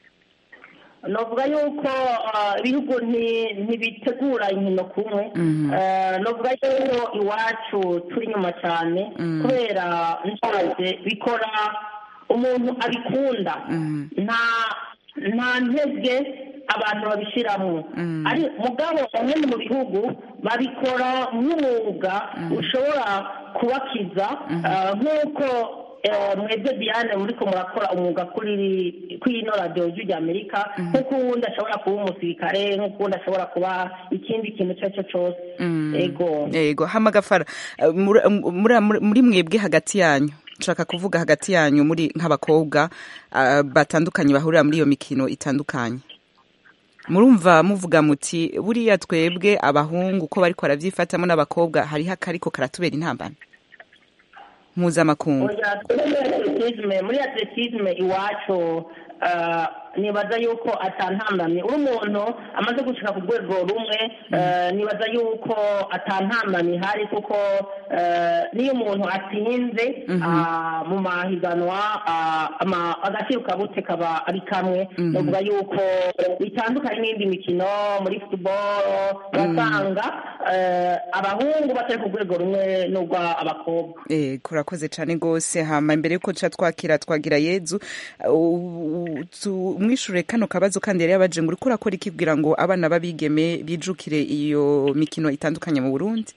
novuga yuko ah, ibihugu nti- ntibitegura inkino kumwe Eh, novuga yuko iwacu turi inyuma cyane kubera nshaje bikora umuntu abikunda nta nta ntege abantu babishyiramo ari mugabo bamwe mu bihugu babikora nk'umwuga ushobora kubakiza ah, nk'uko eh, mwebwe diane muriko murakora umwuga kuri kuri ino radiyo y'ijwi ry'amerika nk'uko uwundi ashobora kuba umusirikare nk'uko uwundi ashobora kuba ikindi kintu icyo ari cyo cyose ego yego hama gafara eh, muri- muri muri mwebwe hagati yanyu nshaka kuvuga hagati yanyu muri nk'abakobwa ah, batandukanye bahurira muri iyo mikino itandukanye murumva muvuga muti buriya twebwe abahungu uko bariko barabyifatamo n'abakobwa hariho akariko karatubera intambara mpuzamakungu Oya, muri atletisme muri atletisme iwacu ah, nibaza yuko atantambamye uri umuntu amaze gushika ku rwego rumwe eh, nibaza yuko atantambamye ihari kuko eh, niyo umuntu atsinze ah, mu mahiganwa ah, ama- agaciro kabutse kaba ari kamwe novuga yuko bitandukanye n'indi mikino muri football urasanga eh, abahungu batari ku rwego rumwe n'urw'abakobwa Eh, kurakoze cyane rwose hama imbere yuko ca twakira twagira yezu uh, u- tu- umwishure kano kabazo kandi yari yabaje ngo uriko urakora iki kugira ngo abana b'abigeme bijukire iyo mikino itandukanye mu burundi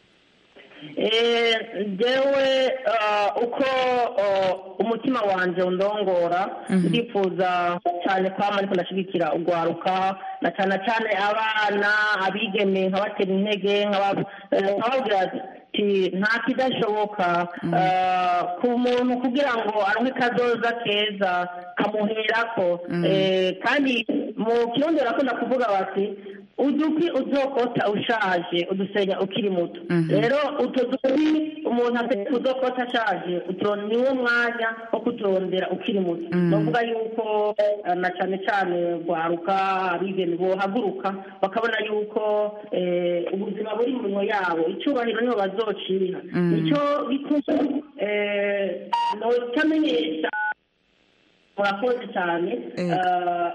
Eh, jewe uh, uko uh, umutima wanje undongora ndifuza cyane kwama ariko ndashigikira ugwaruka na cyane cyane abana abigeme nkabatera intege nkaba- eh, nkababwira ati nta kidashoboka uh, ku muntu kugira ngo aronke kazoza keza kamuherako Eh, kandi mu kirundi barakunda kuvuga bati uduki uzokota ushaje udusenya ukiri muto rero utwo duki umuntu afite uzokota ashaje utwo niwo mwanya wo kuturondera ukiri muto novuga yuko eh, na cyane cyane rwaruka abigeme bohaguruka bakabona yuko eh, ubuzima buri mu minwe yabo icyubahiro niho bazocira nicyo gituma eh, notamenyesha murakoze cyane Eh. eh,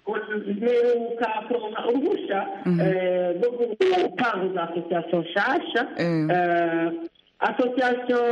mperuka kuronka uruhushya eh, rwo gutanguza asosiyasiyo nshasha Eh. Eh, asosiyasiyo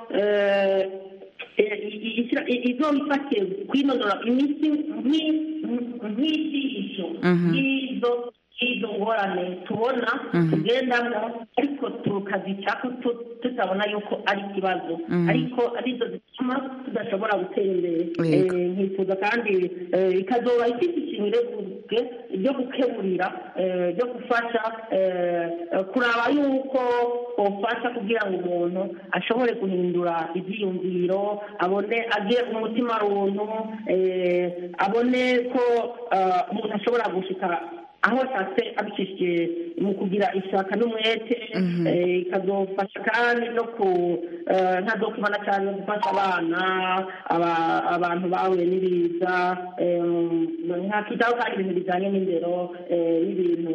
eh, eh, i- i- ishyira- i- izoba ifatiye kwinonora imitsi nk'i- nk'ijisho y'izo y'izo ngorane tubona tugendamo ariko tukazicako tu- tutabona yuko ari ikibazo ariko arizo zituma tudashobora gutera imbere Yego. Eh, nkifuza kandi eh, ikazoba ifite ikintu ireguke ryo gukeburira eh, ryo gufasha eh, eh, kuraba yuko ufasha kugira ngo umuntu ashobore guhindura ibyiyumviro abone agire umutima runtu eh, abone ko eh, umuntu ashobora gushika aho ashatse abicishije mu kugira ishaka n'umwete eh, ikazofasha kandi no ku eh, ntazokubana cyane gufasha abana aba- abantu bahuye n'ibiza em, nkakitaho kandi ibintu bijyanye n'indero eh, n'ibintu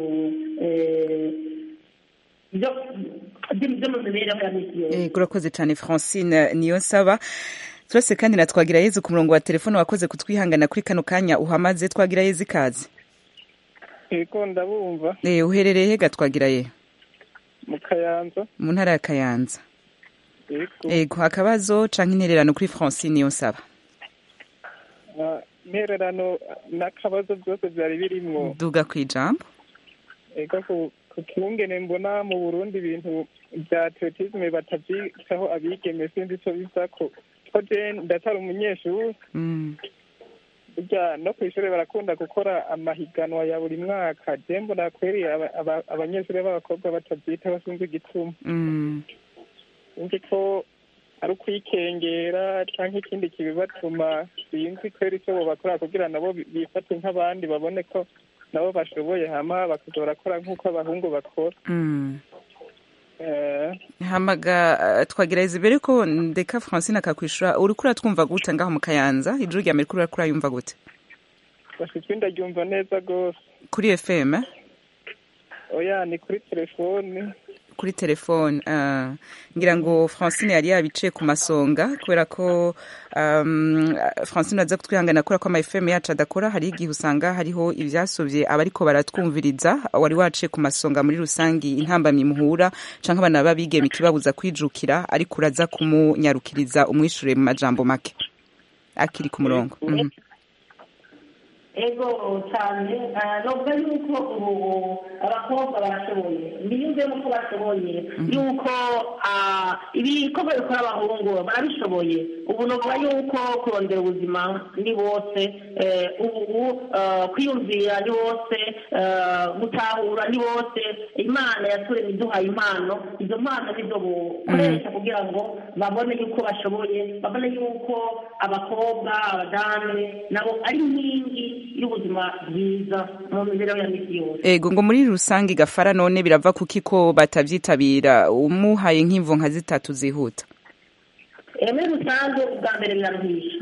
eh, byo byo- byo mu mibereho ya misi yose Eh, urakoze cyane francine niyo nsaba turase kandi na twagira yezu ku murongo wa telefone wakoze kutwihangana kuri kano kanya uhamaze twagira yezu ikaze yego ndabumva Eh, uherereye hega twagira ye mu kayanza mu ntara ya kayanza yego ego akabazo canke intererano kuri francine niyo nsaba Ah, intererano n'akabazo byose byari birimwo duga ku ijambo ego ku- ku kungene mbona mu burundi ibintu bya atletisme batavyitaho abigeme sinzi ico bizako ko je ndatari umunyeshuri Mm. burya no kw'ishure barakunda gukora amahiganwa ya buri mwaka je mbona kweri aba- aba- abanyeshuri b'abakobwa batavyitaho sinzi igituma Mm. sinzi ko ari ukwikengera canke ikindi kibibatuma sinzi kweri ico bobakora kugira nabo bi- bifate nk'abandi babone ko nabo bashoboye hama bakaza barakora nk'uko abahungu bakora Mm. Eh, hamaga eh, twagira yezu mbere ko ndeka francine akakwishura uriko uratwumva gute ngaho mu kayanza ijuru rya mbere uriko urayumva gute bashitse ndaryumva neza gose kuri fm eh? oya ni kuri telefone kuri telefone ah, ngira ngo francine yari yabiciye ku masonga kubera ko um, francine aza kutwihangana kubera ko ama fm yacu adakora hari igihe usanga hariho ivyasovye abariko baratwumviriza wari waciye ku masonga muri rusangi intambamyi muhura canke abana babigeme ikibabuza kwijukira ariko uraza kumunyarukiriza umwishure mu majambo make akiri ku murongo Mhm. ego cyane nubwo yuko ubu abakobwa barashoboye mbiyumvemo ko bashoboye yuko ibikorwa bikora abahungu barabishoboye ubu nuvuga yuko kurondera ubuzima ni bose ubu kwiyumvira ni bose gutahura ni bose imana yaturemye iduhaye impano izo mpano nizo bukoresha kugira ngo babone yuko bashoboye babone yuko abakobwa abadamu nabo ari inkingi y'ubuzima bwiza mu mibereho ya misi yose ego ngo muri rusange gafara none birava kuki ko batabyitabira umuhaye nk'imvo nka zitatu zihuta muri rusange ubwa mbere biraruhisha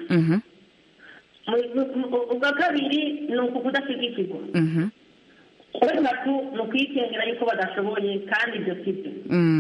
ubwa kabiri ni ukudashyigikirwa ubwa gatatu ni ukwikengera yuko badashoboye kandi ibyo si byo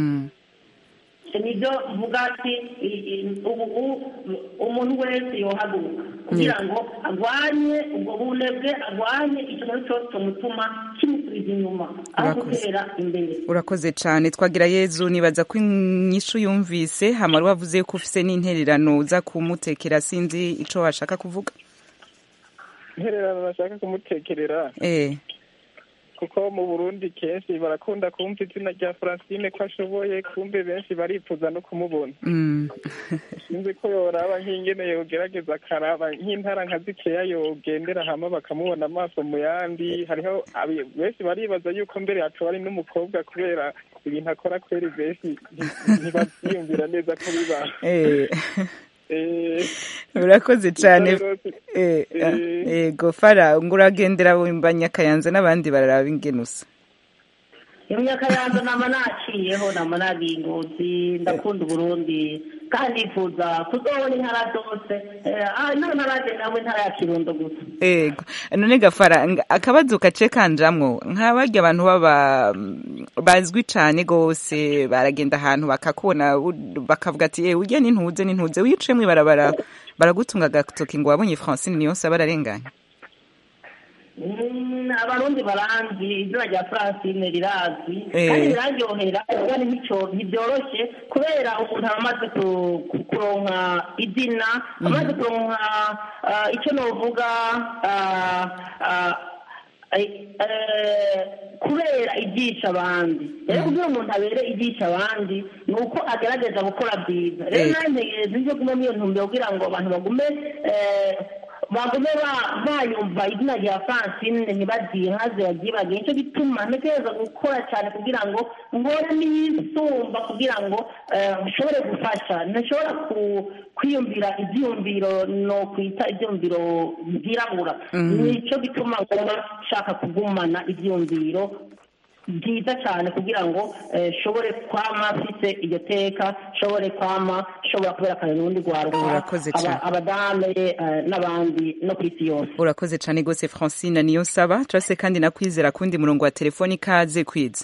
nibyo mvuga ati ubu umuntu wese yohaguruka kugira ngo arwanye ubwo bunebwe arwanye ikintu cyose kimutuma kimusubiza inyuma aho gutera imbere urakoze cyane twagira yezu nibaza ko inyishu yumvise hamara wavuze ko ufite n'intererano uza kumutekera sinzi icyo washaka kuvuga intererano bashaka kumutekerera eh kuko mu burundi kenshi barakunda kumva izina rya francine ko ashoboye kumbe benshi barifuza no kumubona sinzi ko yoraba nk'ingene yogerageza akaraba nk'intara nka zikeya yogendera hama bakamubona amaso mu yandi hariho benshi baribaza yuko mbere yacu ari n'umukobwa kubera ibintu akora kweri benshi ntibabyiyumvira neza ko biba urakoze cyane ego fara ngo uragendera wimba nyakayanza n'abandi bararaba ingenusa iyo myakayanza nama naciyeho nama nabinguzi ndakunda uburundi kandi nifuza kuzobona intara zose naho ntaraje nawe intara ya kirundo gusa ego none gafara akabazo gace kanjamwo nk'abarya abantu baba bazwi cyane rwose baragenda ahantu bakakubona bakavuga ati yewe ujya n'intuze n'intuze wicaye mu ibarabara baragutunga agatoki ngo wabonye francine niyo nsaba ararenganya abarundi baranzi izina rya francine rirazwi kandi biraryohera kandi ntibyoroshye kubera umuntu aba amaze kuronka izina amaze kuronka icyo navuga kubera ibyisha abandi rero kugira umuntu abere ibyisha abandi ni uko agerageza gukora byiza rero nanjye ntegereje gume muri iyo ntumbero kugira ngo abantu bagume bagume bayumva izina rya francine ntibabyihaze baryibage nicyo gituma ntekereza gukora cyane kugira ngo nkore n'iyisumba kugira ngo nshobore gufasha ntashobora kwiyumvira ibyiyumviro no kwita ibyiyumviro byirabura nicyo gituma ngomba nshaka kugumana ibyiyumviro byiza cyane kugira ngo nshobore kwama mfite iryo teka nshobore kwama nshobora kubera akazi n'urundi rwaruka abadame n'abandi no ku isi yose urakoze cyane rwose francine niyo nsaba turase kandi nakwizera kundi murongo wa telefoni ikaze kwiza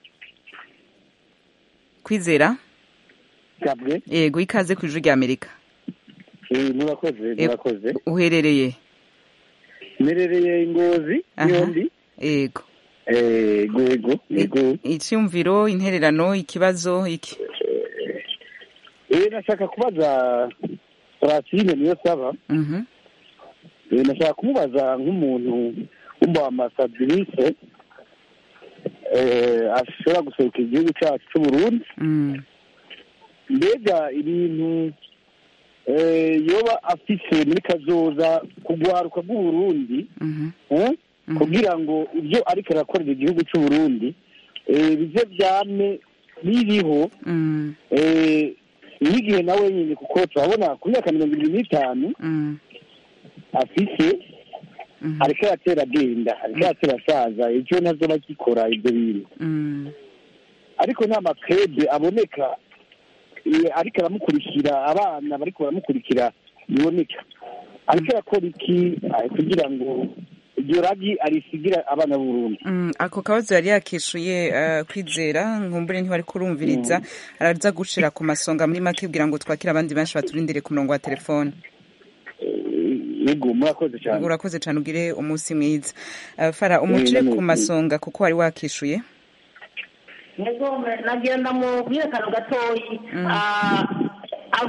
kwizera yego ikaze ku ijwi rya amerika murakoze murakoze uherereye mperereye ingozi yombi yego ego ego ego icyumviro intererano ikibazo iki eh nashaka kubaza Francine niyo saba eh nashaka kumubaza nk'umuntu w'umba ambassadrice eh ashobora gusohoka igihugu cyacu cy'u Burundi mbega ibintu yoba afise muri kazoza kugwaruka bw'uburundi kugira ngo ibyo ariko arakorera igihugu cy'u Burundi bize byame biriho n'igihe nawe nyine kuko turabona ku myaka mirongo irindwi n'itanu afise ariko aratera agenda ariko aratera asaza ejo ntazo bagikora ibyo bintu ariko nta makrebe aboneka ariko aramukurikira abana bariko baramukurikira biboneka ariko arakora iki kugira ngo iryo ragi arisigira abana b'urundi ako kabazo yari yakishuye kwizera nkumbure ntibari kurumviriza araza gushira ku masonga muri make kugira ngo twakire abandi benshi baturindire ku murongo wa telefone yego murakoze cyane urakoze cyane ugire umunsi mwiza fara umucire ku masonga kuko wari wakishuye yego nagira ndamubwire akantu gatoyi mfite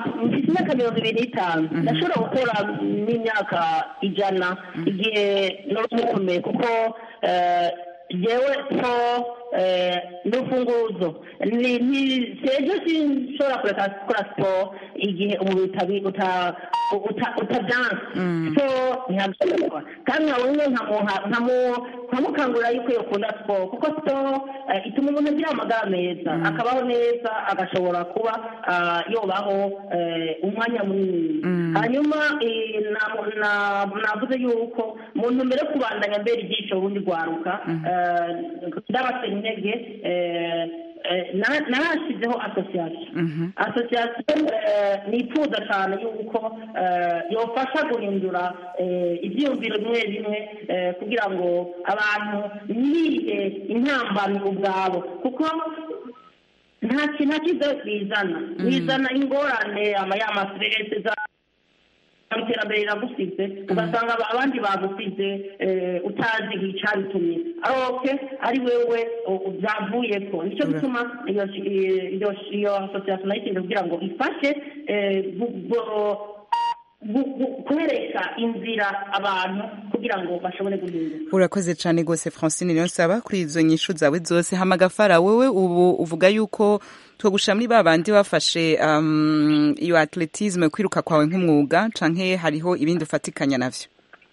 mfite imyaka mirongo ibiri n'itanu ndashobora gukora n'imyaka ijana igihe nari mukomeye kuko eh, jewe so eh, n'urufunguzo ni ni sejo sinshobora kureka gukora siporo igihe umubiri utabi uta uta utadanse so ntihabishobora kandi nkabonye nkamuha nkamu- nkamukangurira yuko yakunda siporo kuko siporo eh, ituma umuntu agira amagara meza akabaho neza agashobora kuba ah, yobaho eh, umwanya munini hanyuma eh, na- na- navuze yuko mu ntumbero yo kubandanya mbere ibyiciro ubundi rwaruka eh, ndabatera intege eh, eh, na- narashyizeho asosiyasiyo asosiyasiyo eh, nifuza cyane yuko eh, yofasha guhindura eh, ibyiyumviro bimwe bimwe eh, kugira ngo abantu ntibihe intambamyi ubwabo kuko nta kintu nta cyiza bizana bizana ingorane ama ya masirese za iterambere riragusize ugasanga aba- abandi bagusize eh, utazi icabitumye aroke ari wewe u- byavuyeko nicyo gituma iyo iyo iyo asosiyasiyo nayitinze kugira ngo ifashe eh, gu- gu- gu- gu- kwereka inzira abantu kugira ngo bashobore guhinduka urakoze cyane rwose francine niyo nsaba kuri izo nyishu zawe zose hamagafara wowe ubu uvuga yuko twogusha muri ba bandi bafashe um, iyo atletisme kwiruka kwawe nk'umwuga canke hariho ibindi ufatikanya navyo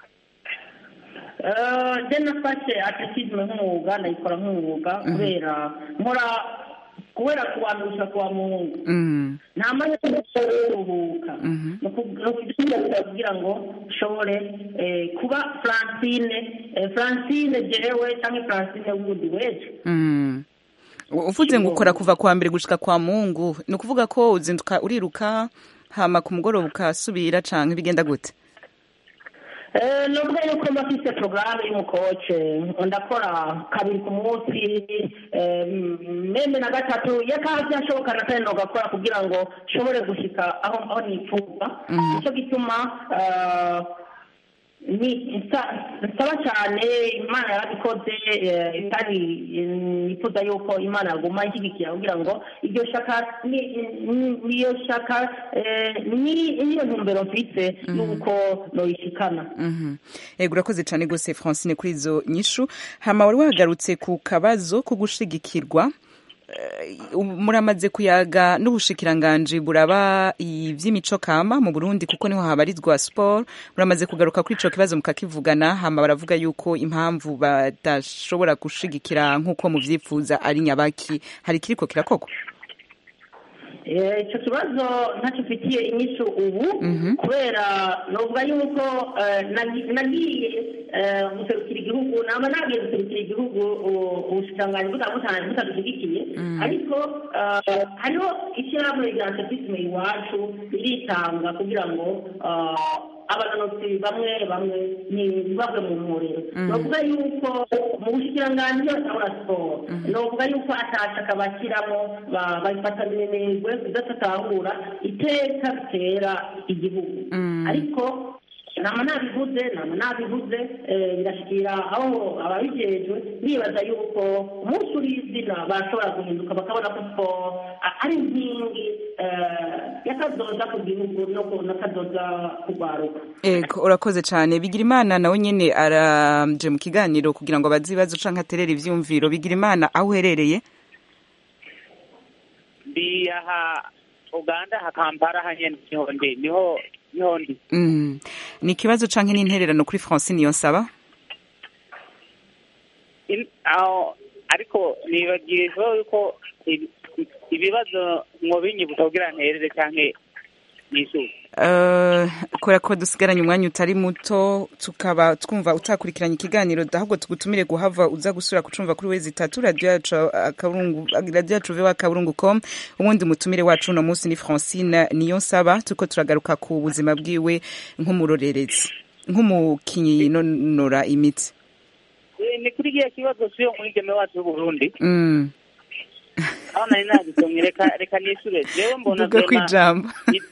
Eh, je nafashe atletisme nk'umwuga ndayikora nk'umwuga kubera nkora kubera kuwandusha kuwa muhungu mm. nta mwanya wo kuruhuka ni ukugira kugira ngo ushobore eh, kuba francine eh, francine jewe cyangwa francine wundi weje Mm. U- uvuze ngo ukora kuva kwa mbere gushika kwa mungu ni ukuvuga ko uzinduka uriruka hama ku mugoroba ukasubira canke bigenda gute Eh, nubwo yuko mba mfite porogaramu y'umukoce ndakora kabiri ku munsi eh, meme na gatatu iyo akazi ashoboka na kane nogakora kugira ngo nshobore gushyika aho aho nifuza nicyo gituma eh, ni nsa- nsaba cyane imana yarabikoze eh, kandi eh, nifuza yuko imana yaguma ishyigikira kugira ngo iryo shaka ni- ni- niyo shaka eh, ni- niyo ntumbero mfite y'uko noyishikana Mhm. Ego urakoze cyane rwose Francine kuri izo nyishu hama wari wagarutse ku kabazo ko gushigikirwa Eh, ubu muramaze kuyaga n'ubushikiranganji buraba ivy'imico kama mu Burundi kuko niho habarizwa sport muramaze kugaruka kuri ico kibazo mukakivugana hama baravuga yuko impamvu badashobora gushigikira nk'uko muvyifuza ari nyabaki hari kiriko kirakorwa Eh, icyo kibazo ntacyo mfitiye inyishu ubu kubera nuvuga yuko eh, nagi- nagiye eh, guserukira igihugu naba nagiye guserukira igihugu u- ubushikiranganji butandukanye butadushyigikiye ariko eh, hariho ishyirahamwe rya atletisme iwacu riritanga kugira ngo eh, abanonotsi bamwe bamwe ntibave mu muriro ni ukuvuga yuko mu bushikiranganji batahura siporo ni ukuvuga yuko atashaka bashyiramo ba- babifata minenegwe kudatatahura iteka bitera igihugu ariko nama nabivuze nama nabivuze eh, birashikira aho ababijejwe bibaza yuko umunsi uri izina bashobora guhinduka bakabona ko siporo a- ari inkingi eh, y'akazoza ku gihugu no ku- n'akazoza ku rwaruka Ego urakoze cyane Bigirimana nawe nyene araje mu kiganiro kugira ngo abaze ibibazo canke aterere ivyumviro Bigirimana aho uherereye ndi aha uganda ha kampala hanyene niho ndi niho niho ndi Mm. ni ikibazo canke n'intererano kuri Francine Niyonsaba In- aho ariko nibagiye kuvuga yuko ibi- ibibazo mwobinyibutsa kugira nterere canke nishuke Uh, kubera ko dusigaranye umwanya utari muto tukaba twumva utakurikiranye ikiganiro ahubwo tugutumire guhava uza gusura kucumva kuri wezi itatu radio yacu akaburungu radio yacu vewa akaburungu com ubundi mutumire wacu uno munsi ni Francine Niyonsaba tuko turagaruka ku buzima bwiwe nk'umurorerezi nk'umukinyi nonora imitsi Eh, ni kuri kiya kibazo siyo mwigeme wacu w'uburundi mm. aho nari nagisomye reka reka nishure jewe mbona duga vrema- kwijambo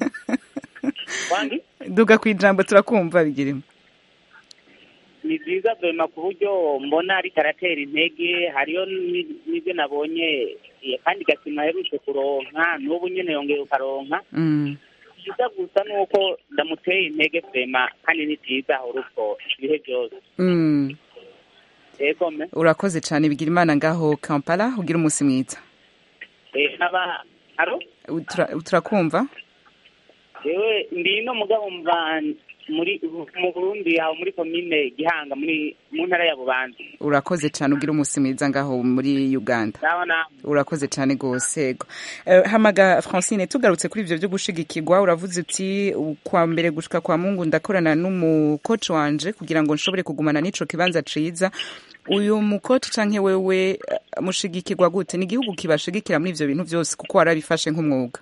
wangi duga kwijambo turakumva bigirimo ni byiza vema ku buryo mbona ariko aratera intege hariyo ni- n'ibyo nabonye eh, kandi gasima aherutse kuronka n'ubu nyene yongeye ukaronka mm. cyiza gusa ni uko ndamuteye intege vema kandi ni byiza urubwo ibihe byose Mm. yego me urakoze cyane bigira imana ngaho kampala ugira umunsi mwiza Eh, nkaba aro Tura- turakumva yewe ndi no mugabo mva muri mu burundi aho muri komine gihanga muri mu ntara ya bubanza urakoze cyane ugira umunsi mwiza ngaho muri uganda naho naho urakoze cyane rwose yego Eh, hamaga francine tugarutse kuri ibyo byo gushigikirwa uravuze uti kwa mbere gushika kwa mungu ndakorana n'umukoci wanje kugira ngo nshobore kugumana n'ico kibanza ciza uyu mukoci canke wewe eh, mushigikirwa gute ni igihugu kibashigikira muri ivyo bintu byose kuko warabifashe nk'umwuga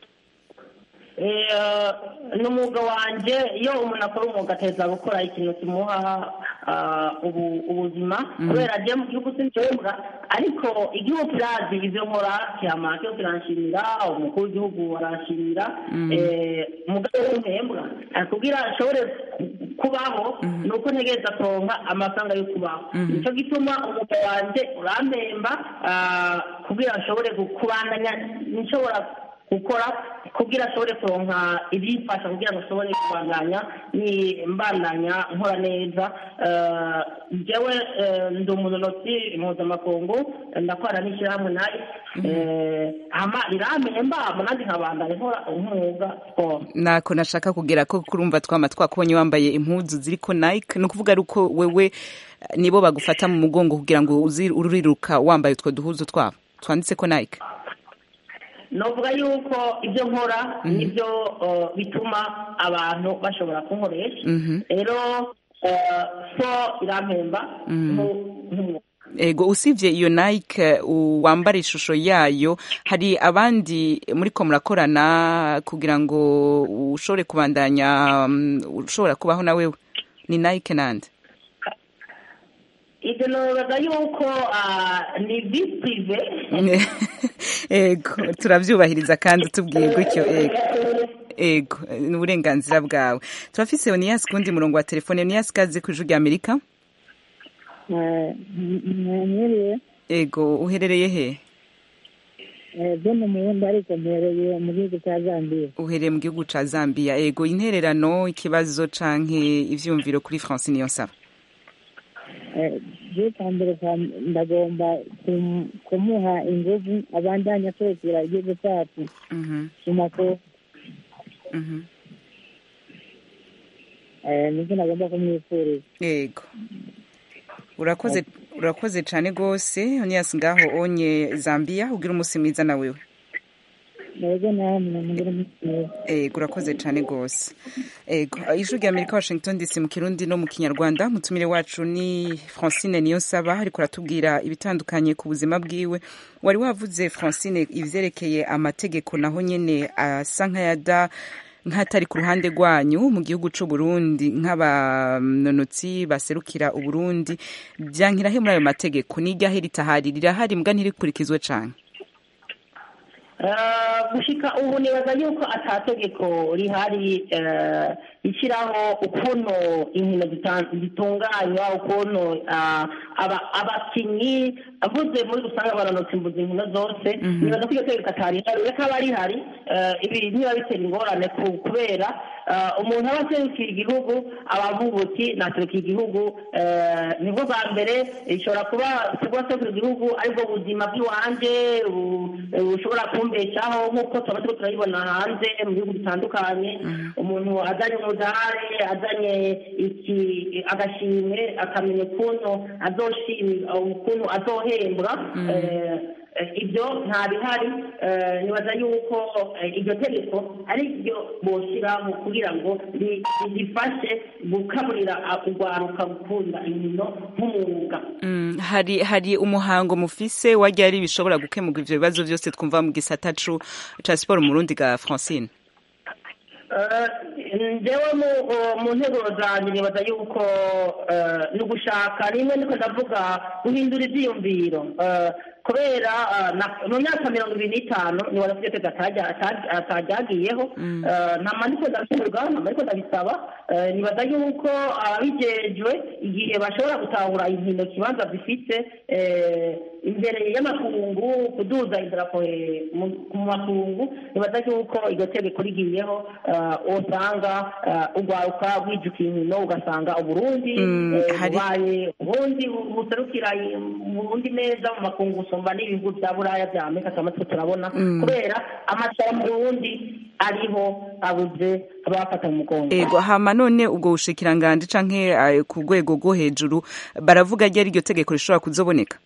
Eh, ni umwuga wanjye iyo umuntu akora umwuga ateza gukora ikintu kimuha ah, ubu- ubuzima Mhm. kubera agiye mu gihugu sinshobora ariko igihugu kirazi ibyo nkora kiyama cyo kiranshimira umukuru w'igihugu aranshimira Mhm. eh, umugabo w'umuhembwa kugira ashobore ku- kubaho ni uko ntegereza kuronka amafaranga yo kubaho Mhm. nicyo gituma umwuga wanjye urampemba ah, kugira ashobore kubandanya nshobora gukora kugira ashobore kuronka ibyifasha kugira ngo ashobore kubandanya ni mbandanya nkora neza Eh, jewe eh, ndi umunonotsi mpuzamakungu ndakorana n'ishyirahamwe nayo hama irampemba nanjye nkabandanya nkora nk'umwuga siporo nako nashaka kugera ko kurumva twama twakubonye wambaye impuzu ziriko nike ni ukuvuga ari uko wewe eh, nibo bagufata mu mugongo kugira ngo uzi- uriruka wambaye utwo duhuzu twabo twanditse ko nike novuga yuko ibyo nkora nibyo eh, bituma abantu bashobora kunkoresha Mhm. rero eh, so irampemba Mhm. nk'u- nk'umwuga ego usibye iyo nike u- wambara ishusho yayo hari abandi muriko murakorana kugira ngo ushobore kubandanya mm, ushobora kubaho na wewe ni nike nande ibyo nobaga yuko ah, ni visitive ego turabyubahiriza kandi tubwiye gutyo ego ego ni uburenganzira bwawe turafise oniyasi kundi murongo wa telefone oniyasi kazi ku ijwi rya amerika mwiriwe ego uherereye he byo ni umurundi ariko mpereye mu gihugu cya zambiya uhereye mu gihugu ca zambia ego intererano ikibazo canke ivyumviro kuri france niyo nsaba byo kwa mbere kwa- ndagomba kum- kumuha inguvu abandanya kwegera igihugu cyacu Mhm, mu makuru mhm. Eh, nibyo nagomba kumwifuriza ego urakoze urakoze cane gose oniyasi ngaho onye zambia ugira umunsi mwiza na wewe nabwo namwe mugire umunsi mwiza ego urakoze cane gose ego ijwi rya amerika washington dc mu kirundi no mu kinyarwanda mutumire wacu ni francine niyo nsaba ariko aratubwira ibitandukanye ku buzima bwiwe wari wavuze francine ivyerekeye amategeko naho nyene asa nk'ayada nk'atari ku ruhande rwanyu mu gihugu c'u Burundi nk'abanonotsi baserukira uburundi vyankirahe muri ayo mategeko n'iryahe ritahari rirahari mbwa ntirikurikizwe cane Eh, gushika ubu nibaza yuko atategeko rihari eh, rishyiraho ukuntu inkino zitan- zitunganywa ukuntu ah, aba- abakinyi avuze muri rusange abanonotsi mbuza inkino zose nibaza ko iryo tegeko atari rikaba rihari eh, ibi niba bitera ingorane ku- kubera eh, umuntu aba aserukira igihugu aba avuga uti naserukiye igihugu eh, nibwo bwa mbere ishobora kuba kuba aserukira igihugu aribwo buzima bw'iwanje bu- bushobora kumbeshaho nk'uko tuba turiko turayibona hanze mu bihugu bitandukanye umuntu azanye umudari azanye iki agashimwe akamenya ukuntu azoshimira ukuntu azohembwa eh, eh, ibyo nta bihari eh, nibaza yuko eh, iryo tegeko ari ryo boshyiraho kugira ngo ri- rifashe gukaburira ah, urwaruka gukunda inkino nk'umwuga Mm, hari hari umuhango mufise wajya ari bishobora gukemurwa ivyo bibazo vyose twumva mu gisata cu ca siporo mu Burundi ga Francine Eh, njyewe mu mu nteguro zanjye nibaza yuko eh, ni ugushaka rimwe niko ndavuga guhindura ibyiyumviro Eh, kubera ah, na- mu myaka mirongo ibiri n'itanu ni warafite twese atajyagiyeho nta maniko ndabivuga nta maniko ndabisaba Eh, nibaza yuko ababijejwe igihe bashobora gutahura inkino kibanza zifite eh, imbere y'amakungu kuduza idarapo eh, mu- mu makungu nibaza yuko iryo tegeko rigiyeho eh, usanga eh, urwaruka rwijukiye inkino ugasanga uburundi Mm, eh, hari- bubaye uburundi buserukira uburundi neza mu makungu usumba n'ibihugu bya buraya bya amerika cyangwa se turabona Mm. kubera amatora mu burundi ariho abuze abafata mu mugongo ego hama none ubwo bushikiranganje canke eh, ku rwego rwo hejuru baravuga ryari iryo tegeko rishobora kuzoboneka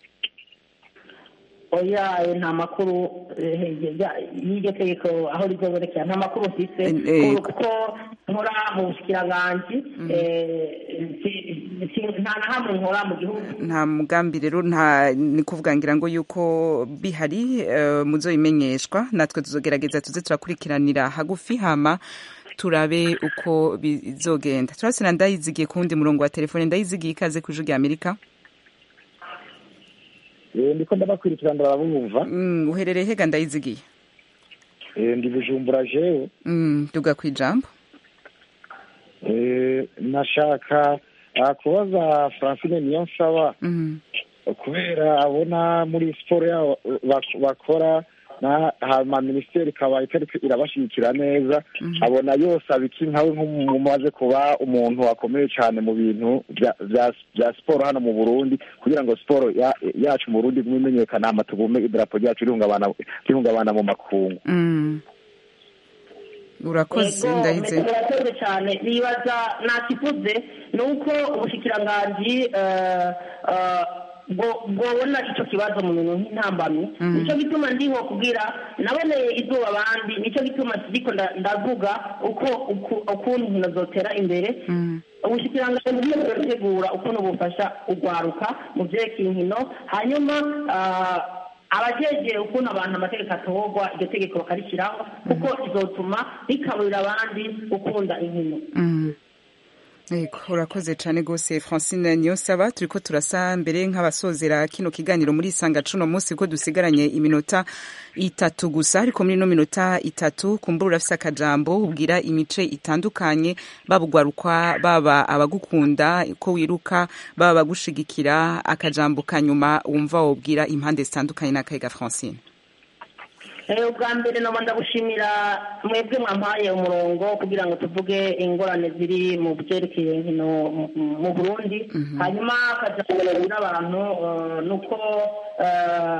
oya eh, nta makuru eh, ya- y'iryo tegeko aho rizobonekera nta makuru mfise Eh, kuko nkora mu bushikiranganji eh, si- si- nta na hamwe nkora mu gihugu nta mugambi rero nta ni kuvuga ngira ngo yuko bihari eh, muzobimenyeshwa natwe tuzogerageza tuze turakurikiranira hagufi hama turabe uko bizogenda turasena ndayizigiye ku wundi murongo wa telefone ndayizigiye ikaze ku ijwi rya amerika Eh, ndiko ndabakurikira ndababumva Mm, uherereye hega ndayizigiye Eh, ndi bujumbura jewe Mm, duga ku ijambo Eh, nashaka ah, kubaza francine niyo nsaba Mhm. kubera abona muri siporo yabo bak- bakora na hama minisiteri ikaba itariko irabashigikira neza abona yose abiki nkawe nk'umumaze kuba umuntu wakomeye cyane mu bintu bya- bya bya siporo hano mu burundi kugira ngo siporo ya- yacu mu burundi igume imenyekana hama tugume idarapo ryacu rihungabana rihungabana mu makungu Mm. urakoze Yego, ndahize metero urakoze cyane nibaza nakivuze ni uko ubushikiranganji eh, eh, bwo- bwobona icyo kibazo mu bintu nk'intambamyi Mhm. nicyo gituma ndiho kubwira naboneye izuba abandi nicyo gituma kiriko nda- ndavuga uko uku- ukuntu inkino zotera imbere ubushikiranganji bugiye burategura ukuntu bufasha urwaruka mu byerekeye inkino hanyuma ah, abajejeye ukuntu abantu amategeko atorwa iryo tegeko bakarishyiraho kuko izotuma rikaburira abandi gukunda inkino Mm. Yego, urakoze cyane rwose francine niyonsaba turi ko turasa mbere nk'abasozera kino kiganiro muri isanga cuno munsi ko dusigaranye iminota itatu gusa ariko muri ino minota itatu kumbura urafise akajambo ubwira imice itandukanye baba ugwarukwa baba abagukunda ko wiruka baba abagushigikira akajambo kanyuma wumva wobwira impande zitandukanye n'akayiga francine Eh, ubwa mbere naba ndagushimira mwebwe mwampaye umurongo kugira ngo tuvuge ingorane ziri mu byerekeye inkino mu- mu burundi hanyuma akajambo n'abantu eh, ni uko eh,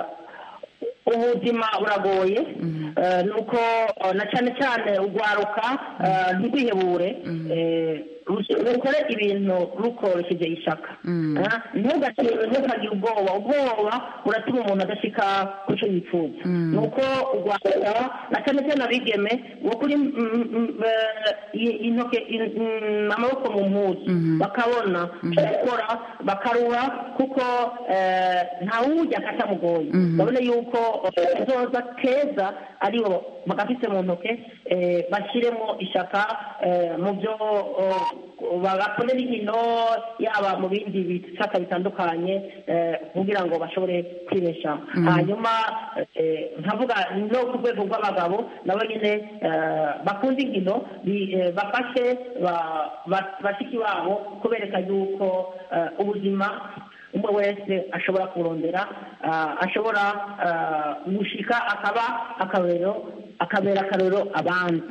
ubuzima buragoye eh, ni uko eh, na cyane cyane urwaruka eh, ntirwihebure eh, rus- rukore ibintu rukoresheje ishaka Ah, ntugakire ntugakire ubwoba ubwoba buratuma umuntu adashika ku cyo yifuza ni uko urwaruka na cyane cyane abigeme wo kuri mm, mm, eh, i- intoke in- mm, amaboko mu mpuzu bakabona icyo gukora bakaruha kuko eh, ntawujya katamugoye babone yuko eh, kazoza keza aribo bagafise mu ntoke eh, bashyiremo ishaka eh, mu byo oh, bagakorera inkino yaba mu bindi bisaka bitandukanye eh, kugira ngo bashobore kwibeshaho Mhm. hanyuma eh, nkavuga no ku rwego rw'abagabo nabo nyine eh, bakunda inkino bi- eh, bafashe ba- ba- bashiki babo kubereka yuko eh, ubuzima umwe wese ashobora kurondera ah, ashobora ah, gushika akaba akarorero akabera akarorero abandi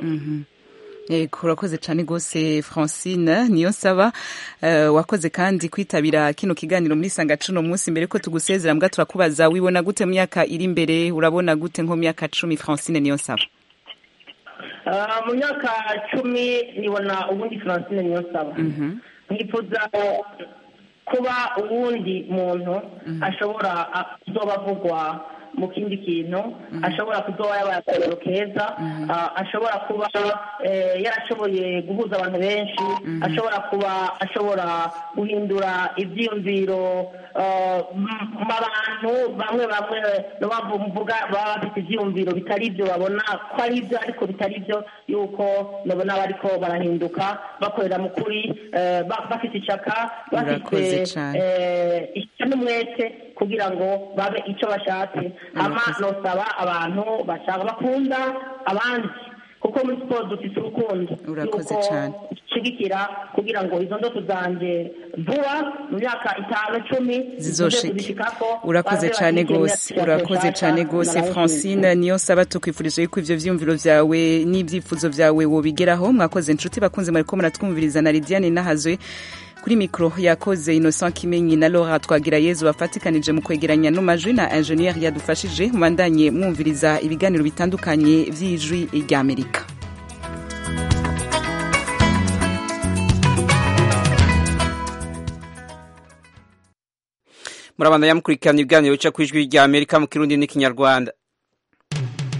Yego urakoze cyane rwose francine niyo nsaba eh, wakoze kandi kwitabira kino kiganiro muri sanga cuno munsi mbere ko tugusezera mbwa turakubaza wibona gute mu myaka iri imbere urabona gute nko mu myaka cumi francine niyo nsaba Ah, mu myaka cumi nibona ubundi francine niyo nsaba nkifuza kuba uwundi muntu ashobora ah, kuzoba avugwa mu kindi kintu ashobora kuzoba yabaye akarero keza ah, ashobora kuba eh, yarashoboye guhuza abantu benshi ashobora kuba ashobora guhindura ibyiyumviro ah, m- mu bantu bamwe bamwe no bavu- mvuga baba bafite ibyiyumviro bitari ibyo babona ko ari ibyo ariko bitari byo yuko babona bariko barahinduka bakorera mu kuri eh, ba- bafite ishaka Urakoze bafite cane. eh, ishya n'umwete kugira ngo babe icyo bashatse hama nosaba abantu bashaka bakunda abandi kuko muri siporo dufite urukundo Urakoze Yuko cane. nshigikira kugira ngo izo ndoto zanje vuba mu myaka itanu icumi Zizoshike. kuzishikako, urakoze baze cyane bashigikire gose imyaka urakoze nshasha, cyane gose ndabashimiye. francine niyo saba tukwifurije yuko ivyo vyiyumviro vyawe n'ivyifuzo vyawe wobigeraho mwakoze inshuti bakunze mwariko muratwumviriza na lidiane nahazwe kuri mikro yakoze innocent kimenyi na laura twagira yezu bafatikanije mu kwegeranya no majwi na ingenieur yadufashije mubandanye mwumviriza ibiganiro bitandukanye vy'ijwi ry'amerika murabandanya mukurikirana ibiganiro bica ku ijwi rya amerika mu kirundi n'ikinyarwanda